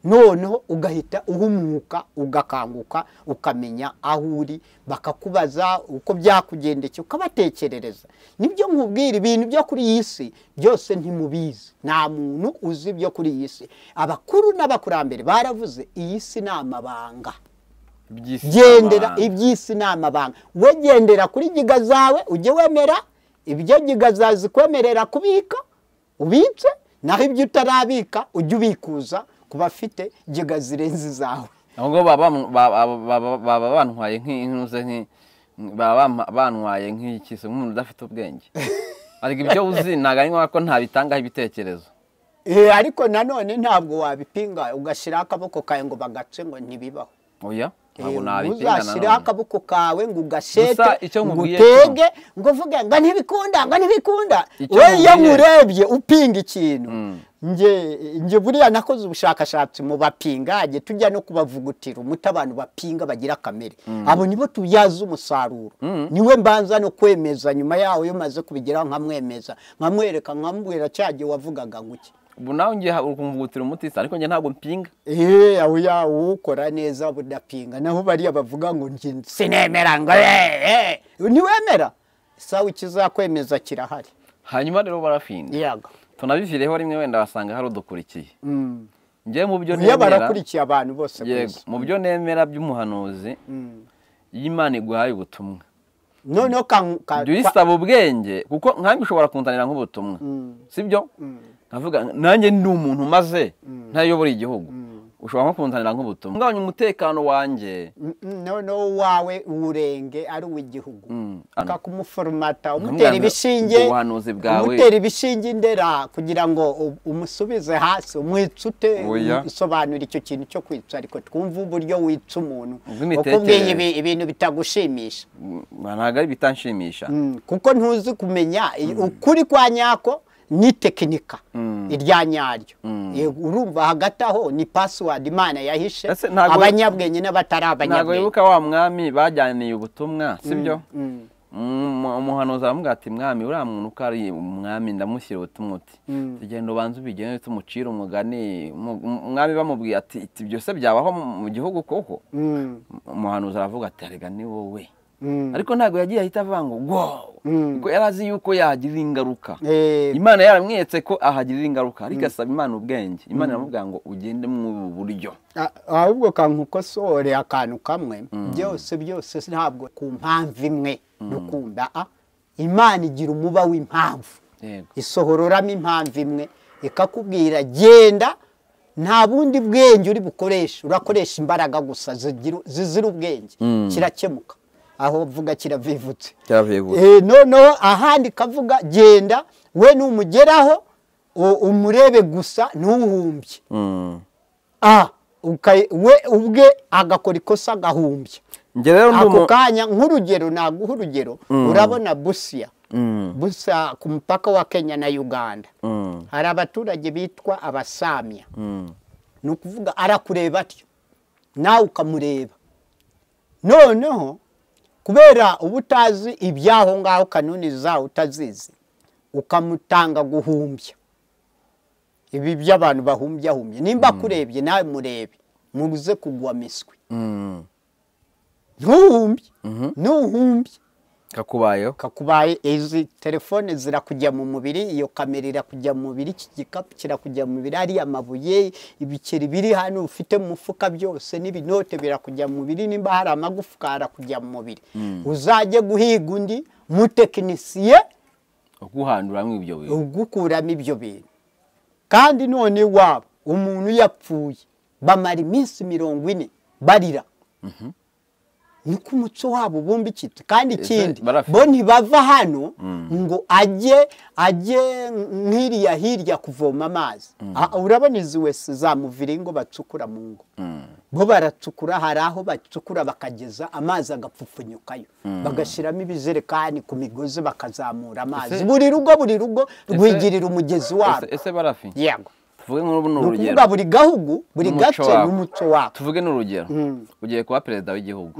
noneho ugahita uhumuka ugakanguka ukamenya aho uri bakakubaza uko byakugendekeye ukabatekerereza nibyo nkubwira ibintu byo kuri iyi si byose ntimubizi nta muntu uzi ibyo kuri iyi si abakuru n'abakurambere baravuze iyi si ni amabanga Iby'isi gendera n'amahanga. iby'isi ni amabanga we gendera kuri giga zawe ujye wemera ibyo giga zazikwemerera kubika ubitse naho ibyo utarabika ujye ubikuza ku bafite giga zirenze izawe aho ngaho baba bamu- ba- ba- ba- baba bantwaye nk'intuze nki- baba bampa- bantwaye nk'iki se nk'umuntu udafite ubwenge ariko ibyo uzi ntabwo ari ngombwa ko ntabitangaho ibitekerezo Eh, ariko nanone ntabwo wabipinga ugashyiraho akaboko kawe ngo bagace ngo ntibibaho oya ntabwo nabipinga ntuzashyiraho nanone akaboko kawe ngo ugashete Gusa icyo ngo nkubwiye utege ngo uvuge ngo ntibikunda ngo ntibikunda Icyo we iyo nkubwiye- nkurebye upinga ikintu Mm. nge nge buriya nakoze ubushakashatsi mu bapingage tujya no kubavugutira umuti abantu bapinga bagira kamere abo nibo tubyaza umusaruro niwe mbanza no kwemeza nyuma yaho iyo umaze kubigeraho nkamwemeza nkamwereka nkamubwira cya gihe wavugaga ngo iki ubu nawe ngiye ukumvugutira umuti se ariko njye ntabwo mpinga eee aho ya uwukora neza budapinga naho bariya bavuga ngo njye sinemera ngo eee ntiwemera sawa ikizakwemeza kirahari hanyuma rero barafinda yaga tunabivireho rimwe wenda basanga hari udukurikiye Mm. njye mu byo iyo nemera barakurikiye abantu bose ku yego isi mu byo nemera by'umuhanuzi Mm. iyo Imana iguhaye ubutumwa noneho ka- ka- jya uyisaba ubwenge kuko nkanjye ushobora kunzanira nk'ubutumwa sibyo nkavuga nanjye ndi umuntu maze ntayobora igihugu ushobora nko kunzanira nk'ubutumwa ngabanya umutekano wanjye Mm, mm, noneho uwawe uwurenge ari uw'igihugu Mm. kakumufurumata umutera ibishinge ubwo buhanuzi bwawe- umutera ibishinge indera kugira ngo u- umusubize hasi umwicute Oya. usobanura icyo kintu cyo kwica ariko twumve uburyo wica umuntu Ubw'imitekerereze. ukubwiye ibi- ibintu bitagushimisha ntabwo ari bitanshimisha Mm, kuko ntuzi kumenya i- ukuri kwa nyako ni tekinika irya nyaryo Eh, urumva hagati aho ni password imana yahishe Ese ntago- abanyabwenge n'abatari ntabwo abanyabwenge wibuka wa mwami bajyaniye ubutumwa sibyo Mm. Mm, umuhanuzi aramubwira ati mwami uriya muntu uko ari umwami ndamushyira ubutumwa uti tugenda ubanza ubigene tumucire umugani Mu- mu- umwami bamubwiye ati iti ibyo se byabaho mu- mu gihugu koko Mm. umuhanuzi aravuga ati arega ni wowe Mm. ariko ntabwo yagiye ahita avuga ngo wow Mm. kuko yari azi yuko yahagirira ingaruka Eh, imana yaramweretse ko ahagirira ingaruka ariko asaba imana ubwenge imana iramubwira ngo ugende muri ubu buryo a- ahubwo kankukosore akantu kamwe byose byose si- ntabwo ku mpamvu imwe dukunda a imana igira umuba w'impamvu yego isohororamo impamvu imwe ikakubwira genda nta bundi bwenge uri bukoreshe urakoresha imbaraga gusa zigira- zizira ubwenge kirakemuka aho mvuga kiravivutse cyavuye Eh, noneho ahandi kavuga genda we numugeraho u- umurebe gusa ntuhumbye ah uka- we ubwe agakora ikosa agahumbya njye rero ndi ako umu- kanya nk'urugero naguha urugero urabona busiya Mm, busa ku mupaka wa kenya na uganda mm, hari abaturage bitwa abasamya mm. ni ukuvuga arakureba atyo nawe ukamureba noneho kubera uba utazi iby'aho ngaho kanuni zawo utazizi ukamutanga guhumbya ibi by'abantu bahumbyahumye nimba akurebye nawe murebe muze kugwa miswi Mm. ntuhumbye ntuhumbye kakubayeho kakubaye izi telefone zirakujya mu mubiri iyo kamera irakujya mu mubiri iki gikapu kirakujya mu mubiri ariya mabuye ibiceri biri hano ufite mu mufuka byose n'ibinote birakujya mu mubiri nimba hari amagufwa arakujya mu mubiri uzajye guhiga undi mutekinisiye guhanduramo ibyo bintu ugukuramo ibyo bintu kandi none waba umuntu yapfuye bamara iminsi mirongo ine barira nuko umuco wabo ubumbikitse kandi ikindi barafite. bo ntibava hano ngo ajye ajye nk'iriya hirya kuvoma amazi Ah, urabona izi wese zamuviringo bacukura mu ngo bo baracukura hari aho bacukura bakageza amazi agapfupfunyukayo bagashyiramo ibijerekani ku migozi bakazamura amazi Ese- buri rugo buri rugo rwigirira umugezi wabo Ese- ese barafi yego tuvuge nk'ubu ni ni ukuvuga urugero buri gahugu buri N'umuco gace wabo. n'umuco wabo tuvuge n'urugero ugiye kuba perezida w'igihugu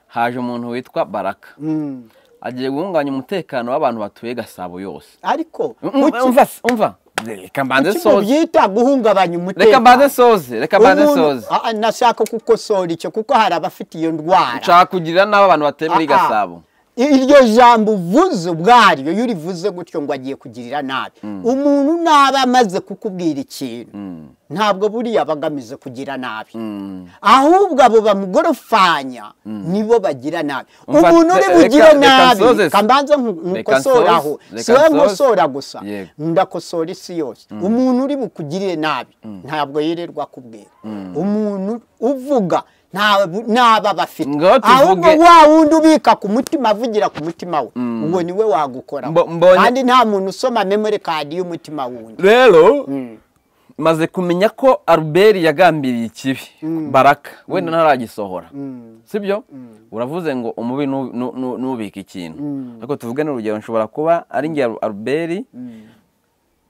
haje umuntu witwa baraka Mm. agiye guhunganya umutekano w'abantu batuye gasabo yose ariko umva kuki- umva umva reka mbanze kuki soze mubyita guhungabanya reka umutekano mbanze soze reka mbanze Umuntu- soze Ah, ah, nashaka kukosora icyo kuko hari abafite iyo ndwara nshaka kugira n'abo abantu batuye muri Ah, ah. gasabo iryo jambo uvuze ubwaryo iyo urivuze gutyo ngo agiye kugirira nabi umuntu naba amaze kukubwira ikintu ntabwo buriya aba agamije kugira nabi ahubwo abo bamugorofanya nibo bagira nabi Umva, umuntu uri reka- bugire reka nabi nsoze. reka mbanze nku- Reka nkukosore aho nsoze, si reka wowe nsoze. nkosora gusa Yego. ndakosora isi yose umuntu uri bukugirire nabi ntabwo yirirwa akubwira umuntu uvuga nta- naba bafite Ngaho tuvuge- ahubwo wa wundi ubika ku mutima avugira ku mutima we uwo niwe wagukora Mbo- mbonye- kandi nta muntu usoma memori kadi y'umutima wundi rero maze kumenya ko albert yagambiriye ikibi baraka wenda ntaragisohora sibyo uravuze ngo umubi nu- nu- nu- nubika ikintu ariko tuvuge n'urugero nshobora kuba ari nge albert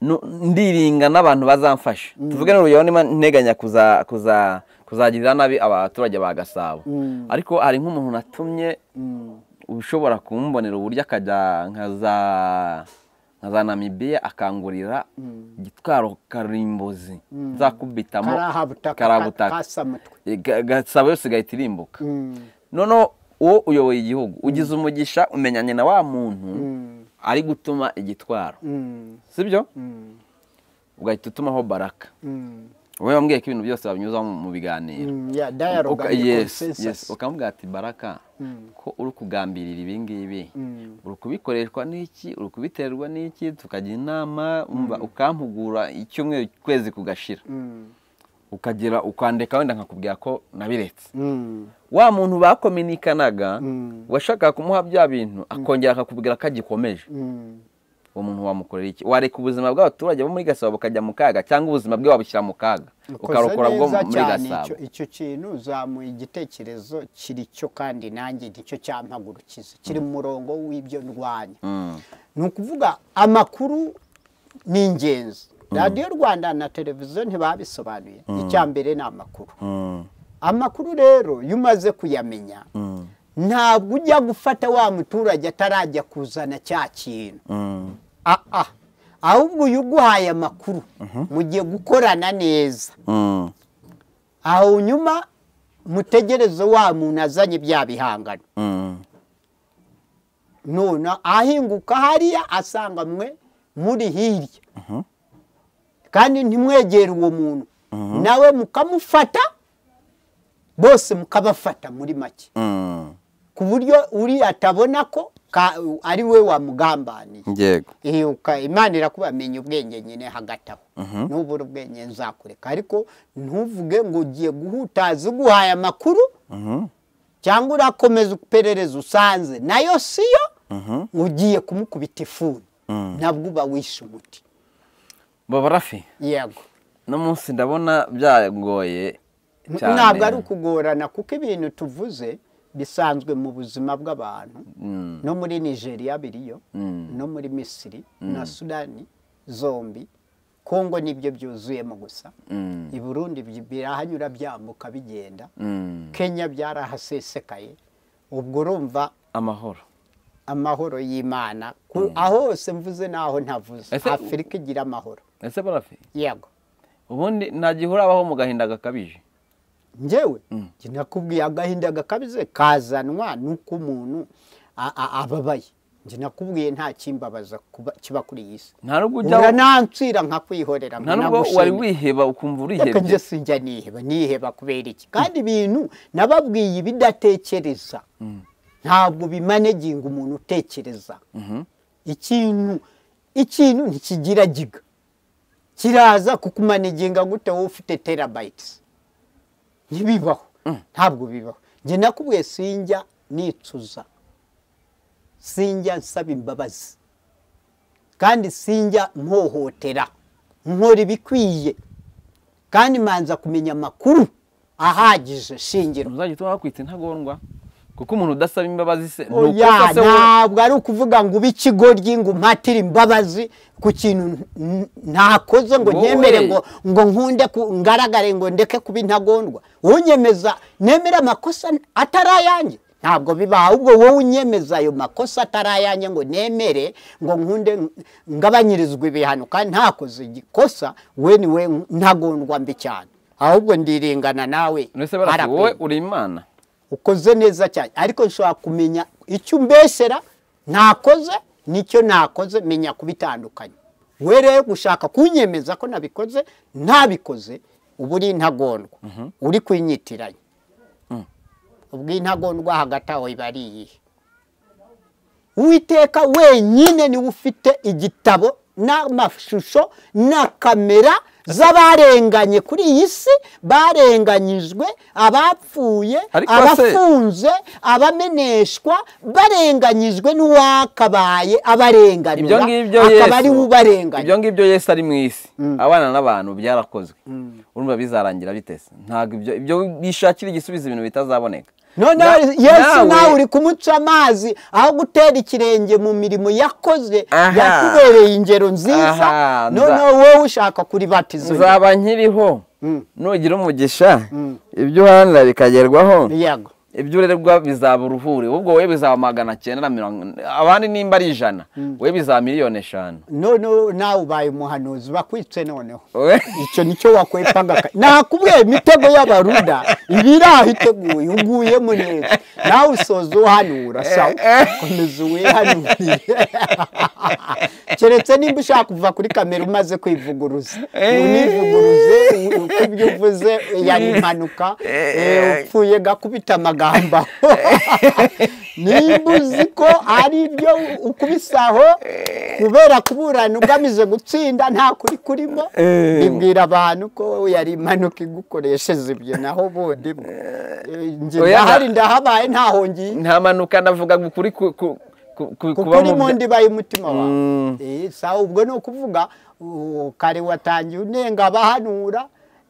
nu- ndiringa n'abantu bazamfasha tuvuge n'urugero niba nteganya kuza kuza kuzagirira nabi abaturage ba gasabo ariko hari nk'umuntu natumye ushobora kumbonera uburyo akajya nka za nka za namibiya akangurira igitwaro karimbuzi nzakubitamo karahabutaka karabutaka kasamutwe E, ga- gasabo yose igahita irimbuka noneho uwo uyoboye igihugu ugize umugisha umenyanye na wa muntu ari gutuma igitwaro sibyo ugahita utumaho baraka wowe wambwiye ko ibintu byose babinyuza mu mu biganiro ya dialogue Uka- and yes, consensus. yes. ukamubwira ati baraka ko uri kugambirira ibi ngibi uri kubikoreshwa n'iki uri kubiterwa n'iki tukajya inama umva ukampugura icyumweru ukwezi kugashira ukagera ukandika wenda nkakubwira ko nabiretse Mm. wa muntu bakominikanaga washakaga kumuha bya bintu akongera akakubwira ko agikomeje uwo muntu wamukorera iki wareka ubuzima bw'abaturage bo muri gasabo bukajya mu kaga cyangwa ubuzima bwe wabushyira mu kaga Ukoze ukarokora bwo neza muri cyane gasabo icyo- icyo kintu uzamuye igitekerezo kiri cyo kandi nanjye nicyo cyampagurukiza kiri mu murongo w'ibyo ndwanya Mm. ni ukuvuga amakuru ni ingenzi radiyo rwanda na televiziyo ntibabisobanuye icya mbere ni amakuru amakuru rero iyo umaze kuyamenya ntabwo ujya gufata wa muturage atarajya kuzana cya kintu Ah, ah. ahubwo uyu uguhaye amakuru mugiye gukorana neza Mm. aho nyuma mutegereze wa muntu azanye bya bihangano Mm. none ahinguka hariya asanga mwe muri hirya kandi ntimwegere uwo muntu nawe mukamufata bose mukabafata muri make Mm. ku buryo uriya atabona ko ka- ari we wamugambaniye yego Iyo uka- imana irakubamenya ubwenge nyine hagati aho ntubure ubwenge nzakureka ariko ntuvuge ngo ugiye guhutaza uguhaye amakuru cyangwa urakomeza iperereza usanze nayo siyo ngo ugiye kumukubita ifuni nabwo uba wishe umuti babarafi yego no munsi ndabona byagoye cyane ntabwo ari ukugorana kuko ibintu tuvuze bisanzwe mu buzima bw'abantu no muri nigeria biriyo no muri misiri na sudani zombi kongo nibyo byuzuyemo gusa i burundi bi- birahanyura byambuka bigenda Mm. kenya byarahasesekaye ubwo urumva amahoro amahoro y'imana Ku- aho hose mvuze n'aho ntavuze Ese- afurika igira amahoro ese barafi yego ubundi nta gihe urabaho mu gahinda gakabije njyewe njye nakubwiye agahinda gakabize kazanwa nuko umuntu a- a- ababaye njye nakubwiye nta kimbabaza kuba- kiba kuri iyi si nta nubwo ujya uranansira nkakwihorera nta nubwo wari wiheba ukumva reka urihebye njye sinjya niheba niheba kubera iki kandi ibintu nababwiye ibidatekereza ntabwo bimaneginga umuntu utekereza ikintu ikintu ntikigira giga kiraza kukumaneginga gute wowe ufite terabayitisi ntibibaho ntabwo bibaho njye nakubwiye sinjya nicuza sinjya nsaba imbabazi kandi sinjya mpohotera nkora ibikwiye kandi manza kumenya amakuru ahagije shingiro ntuzajya utuma bakwita intagondwa kuko umuntu udasaba imbabazi se ni oya se wowe- ntabwo ari ukuvuga ngo ube ikigoryi ngo umpatire imbabazi ku kintu n- n- nakoze ngo Wowe. nemere ngo ngo nkunde ku- ngaragare ngo ndeke kuba intagondwa unyemeza nemere amakosa atari ayanjye ntabwo biba ahubwo wowe unyemeza ayo makosa atari ayanjye ngo nemere ngo nkunde ng- ngabanyirizwe ibihano kandi ntakoze igikosa we ni we ntagondwa mbi cyane ahubwo ndiringana nawe None se barasa RP. wowe uri imana ukoze neza cyane ariko nshobora kumenya icyo umbesera nakoze nicyo nakoze menya kubitandukanya we rero gushaka kunyemeza ko nabikoze ntabikoze uba uri intagondwa uri kwinyitiranya ubwo intagondwa hagati aho iba ari iyihe uwiteka wenyine niwe ufite igitabo n'amashusho na kamera z'abarenganye kuri iyi si barenganyijwe abapfuye Ariko se- abafunze abameneshwa barenganyijwe n'uwakabaye abarenganura ibyo ngibyo akaba ari we yesu ubarenganya ibyo ngibyo yesu ari mu isi abana n'abantu byarakozwe urumva bizarangira bitese ntabwo ibyo ibyo bishakira igisubizo ibintu bitazaboneka noneho Na- yesu nawe uri kumuca amazi aho gutera ikirenge mu mirimo yakoze Aha. yakubereye ingero nziza Aha, nza- noneho wowe ushaka kuribatiza undi. nzaba nkiriho Mm. nugira umugisha ibyo uharanira bikagerwaho yego ibyo urerwa bizaba uruhuri ubwo wowe bizaba magana cyenda na mirongo abandi nimba ari ijana wowe bizaba miliyoni eshanu noneho nawe ubaye umuhanuzi bakwitse noneho Wowe- icyo nicyo wakwepaga nakubwiye imitego y'abaruda ibiraho iteguye uguyemo neza nawe usoza uhanura sawa komeza uwihanurire keretse nimba ushaka kuva kuri kamera umaze kwivuguruza univuguruze u- uko ibyo uvuze yari impanuka eh, upfuye gakubita amagambo nimba uzi ko ari ibyo ukubisaho kubera kuburana ugamije gutsinda nta kuri kurimo Eh. bibwira abantu ko yari impanuka igukoresheje ibyo naho bundi bwo. Eh, njye Oya, ndahari nta- ndahabaye ntaho ngiye nta manuka navuga ngo ukuri ku- ku- ku- ku- kuko kuba uri mu mu bya- ndiba y'umutima wawe Mm. Eh, sawa ubwo ni ukuvuga uh, kare watangiye unenga abahanura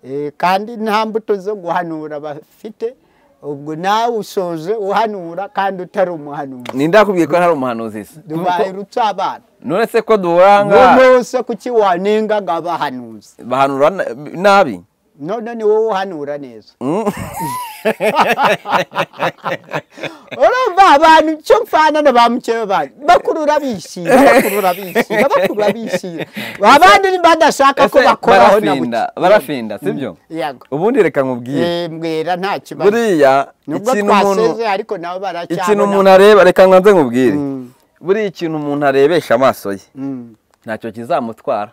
eh, kandi nta mbuto zo guhanura bafite ubwo nawe usoje uhanura kandi utari umuhanuzi ninde yakubwiye ko hari umuhanuzi se dubaye ruca abana none se ko duhanga rwose kuki wanengaga abahanuzi bahanura na- nabi none ni wowe uhanura neza Mm. urumva abantu icyo mfana na ba mukeba banyu bakurura bishyira bakurura bishyira bakurura bishyira abandi badashaka ko Ese bakoraho na barafinda buke. barafinda sibyo Yego. ubundi reka nkubwire Eh, mbwira nta kibazo buriya nubwo ikintu umuntu twaseze ariko nabo ikintu baracyabona umuntu areba reka nze nkubwire Mm. buriya ikintu umuntu arebesha amaso ye Mm. ntacyo kizamutwara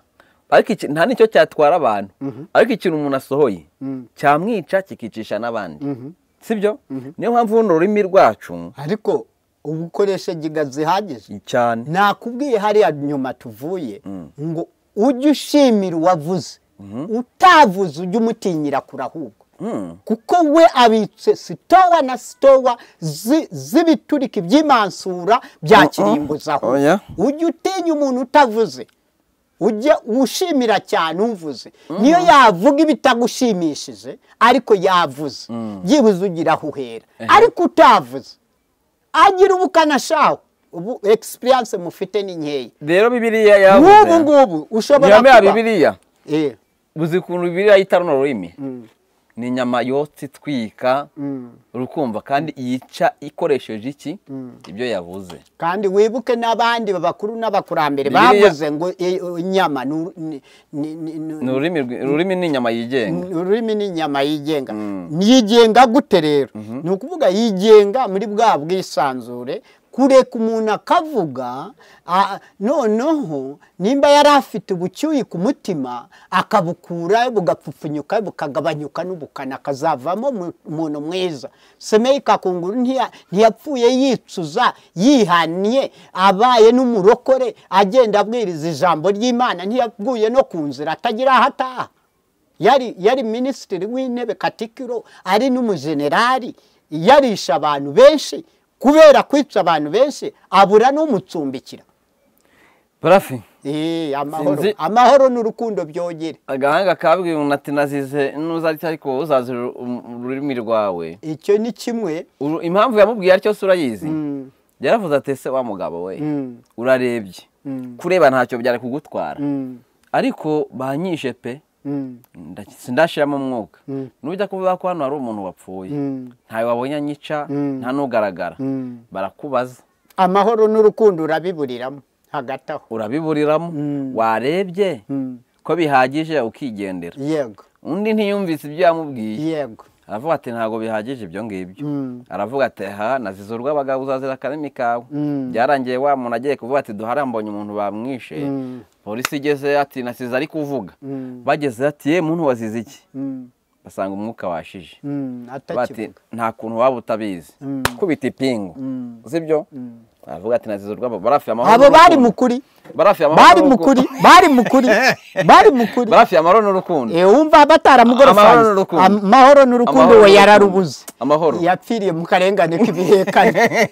ariko iki- nta nicyo cyatwara abantu ariko ikintu umuntu asohoye Mm. cyamwica kikicisha n'abandi Mhm. sibyo niyo mpamvu buno ururimi rwacu ariko ubu ukoresha giga zihagije cyane nakubwiye hariya nyuma tuvuye ngo ujye ushimira uwavuze utavuze ujye umutinyira kurahubwo Mm. kuko we abitse sitowa na sitowa zi- z'ibiturika iby'imansura bya Mm-mm. kiringo zaho Oya. ujye utinya umuntu utavuze ujye ushimira cyane umvuze niyo yavuga ibitagushimishije ariko yavuze byibuze ugira aho uhera ariko utavuze agira ubukana shaho ubu egisipiriyanse mufite ni nkeya rero bibiriya nk'ubu yavuze ngubu ushobora nyame ya bibiriya Eh, uzi ukuntu bibiriya yita runo rurimi ni inyama yotsa itwika urukumva kandi yica ikoresheje iki ibyo yavuze kandi wibuke n'abandi babakuru n'abakurambere Bibiliya- bavuze ngo eh, inyama ni uru- ni- ni- ni- ni- ni ururimi rwi- ururimi ni inyama yigenga ururimi ni inyama yigenga yigenga gute rero ni ukuvuga yigenga muri bwa bwisanzure kureka umuntu akavuga ah, noneho nimba yari afite ubucyuye ku mutima akabukura bugapfupfunyuka bukagabanyuka n'ubukana akazavamo mu- umuntu mwiza semeye kakunguru ntiya- ntiyapfuye yicuza yihaniye abaye n'umurokore agenda abwiriza ijambo ry'imana ntiyaguye no ku nzira atagira aho ataha yari yari minisitiri w'intebe katikiro ari n'umujenerali iyo arisha abantu benshi kubera kwica abantu benshi abura n'umucumbikira parafi Eh, amahoro Sinzi- amahoro n'urukundo byogere agahanga kabwiye umuntu ati nazize nuza ariko ariko uzazi uru- ururimi rwawe icyo ni kimwe Uru- impamvu yamubwiye atyo se urayizi Mm. yaravuze ati ese wa mugabo we Mm. urarebye kureba ntacyo byari kugutwara Mm, ariko banyishe pe mm, nda- sindashiramo umwuka Mm. nujya kuvuga ko hano hari umuntu wapfuye mm. ntawe wabonye anyica Mm. nta n'ugaragara Mm. barakubaza amahoro n'urukundo urabiburiramo hagati aho urabiburiramo Mm. warebye Mm. ko bihagije ukigendera yego undi ntiyumvise ibyo yamubwiye yego aravuga ati ntabwo bihagije ibyo ngibyo Mm. aravuga ati ha nazize urw'abagabo uzazira akarimi kawe Mm. byarangiye wa muntu agiye kuvuga ati duhare mbonye umuntu bamwishe Mm. polisi igeze ati nasize ari kuvuga Mm. bageze ati ye muntu wazize iki Mm, basanga umwuka washije mm, bati atakivuga nta kuntu waba utabizi Mm. kubita ipingu Mm. sibyo aravuga ati nasize urw'abagabo barafi amahoro abo bari n'urukundo. mukuri barafi amahoro bari n'urukundo. mukuri bari mukuri bari mukuri barafi amahoro n'urukundo Eh, wumva Amahoro bataramugorosanze n'urukundo. amahoro n'urukundo Amahoro n'urukundo. we yararubuze amahoro yapfiriye mu karengane k'ibihekane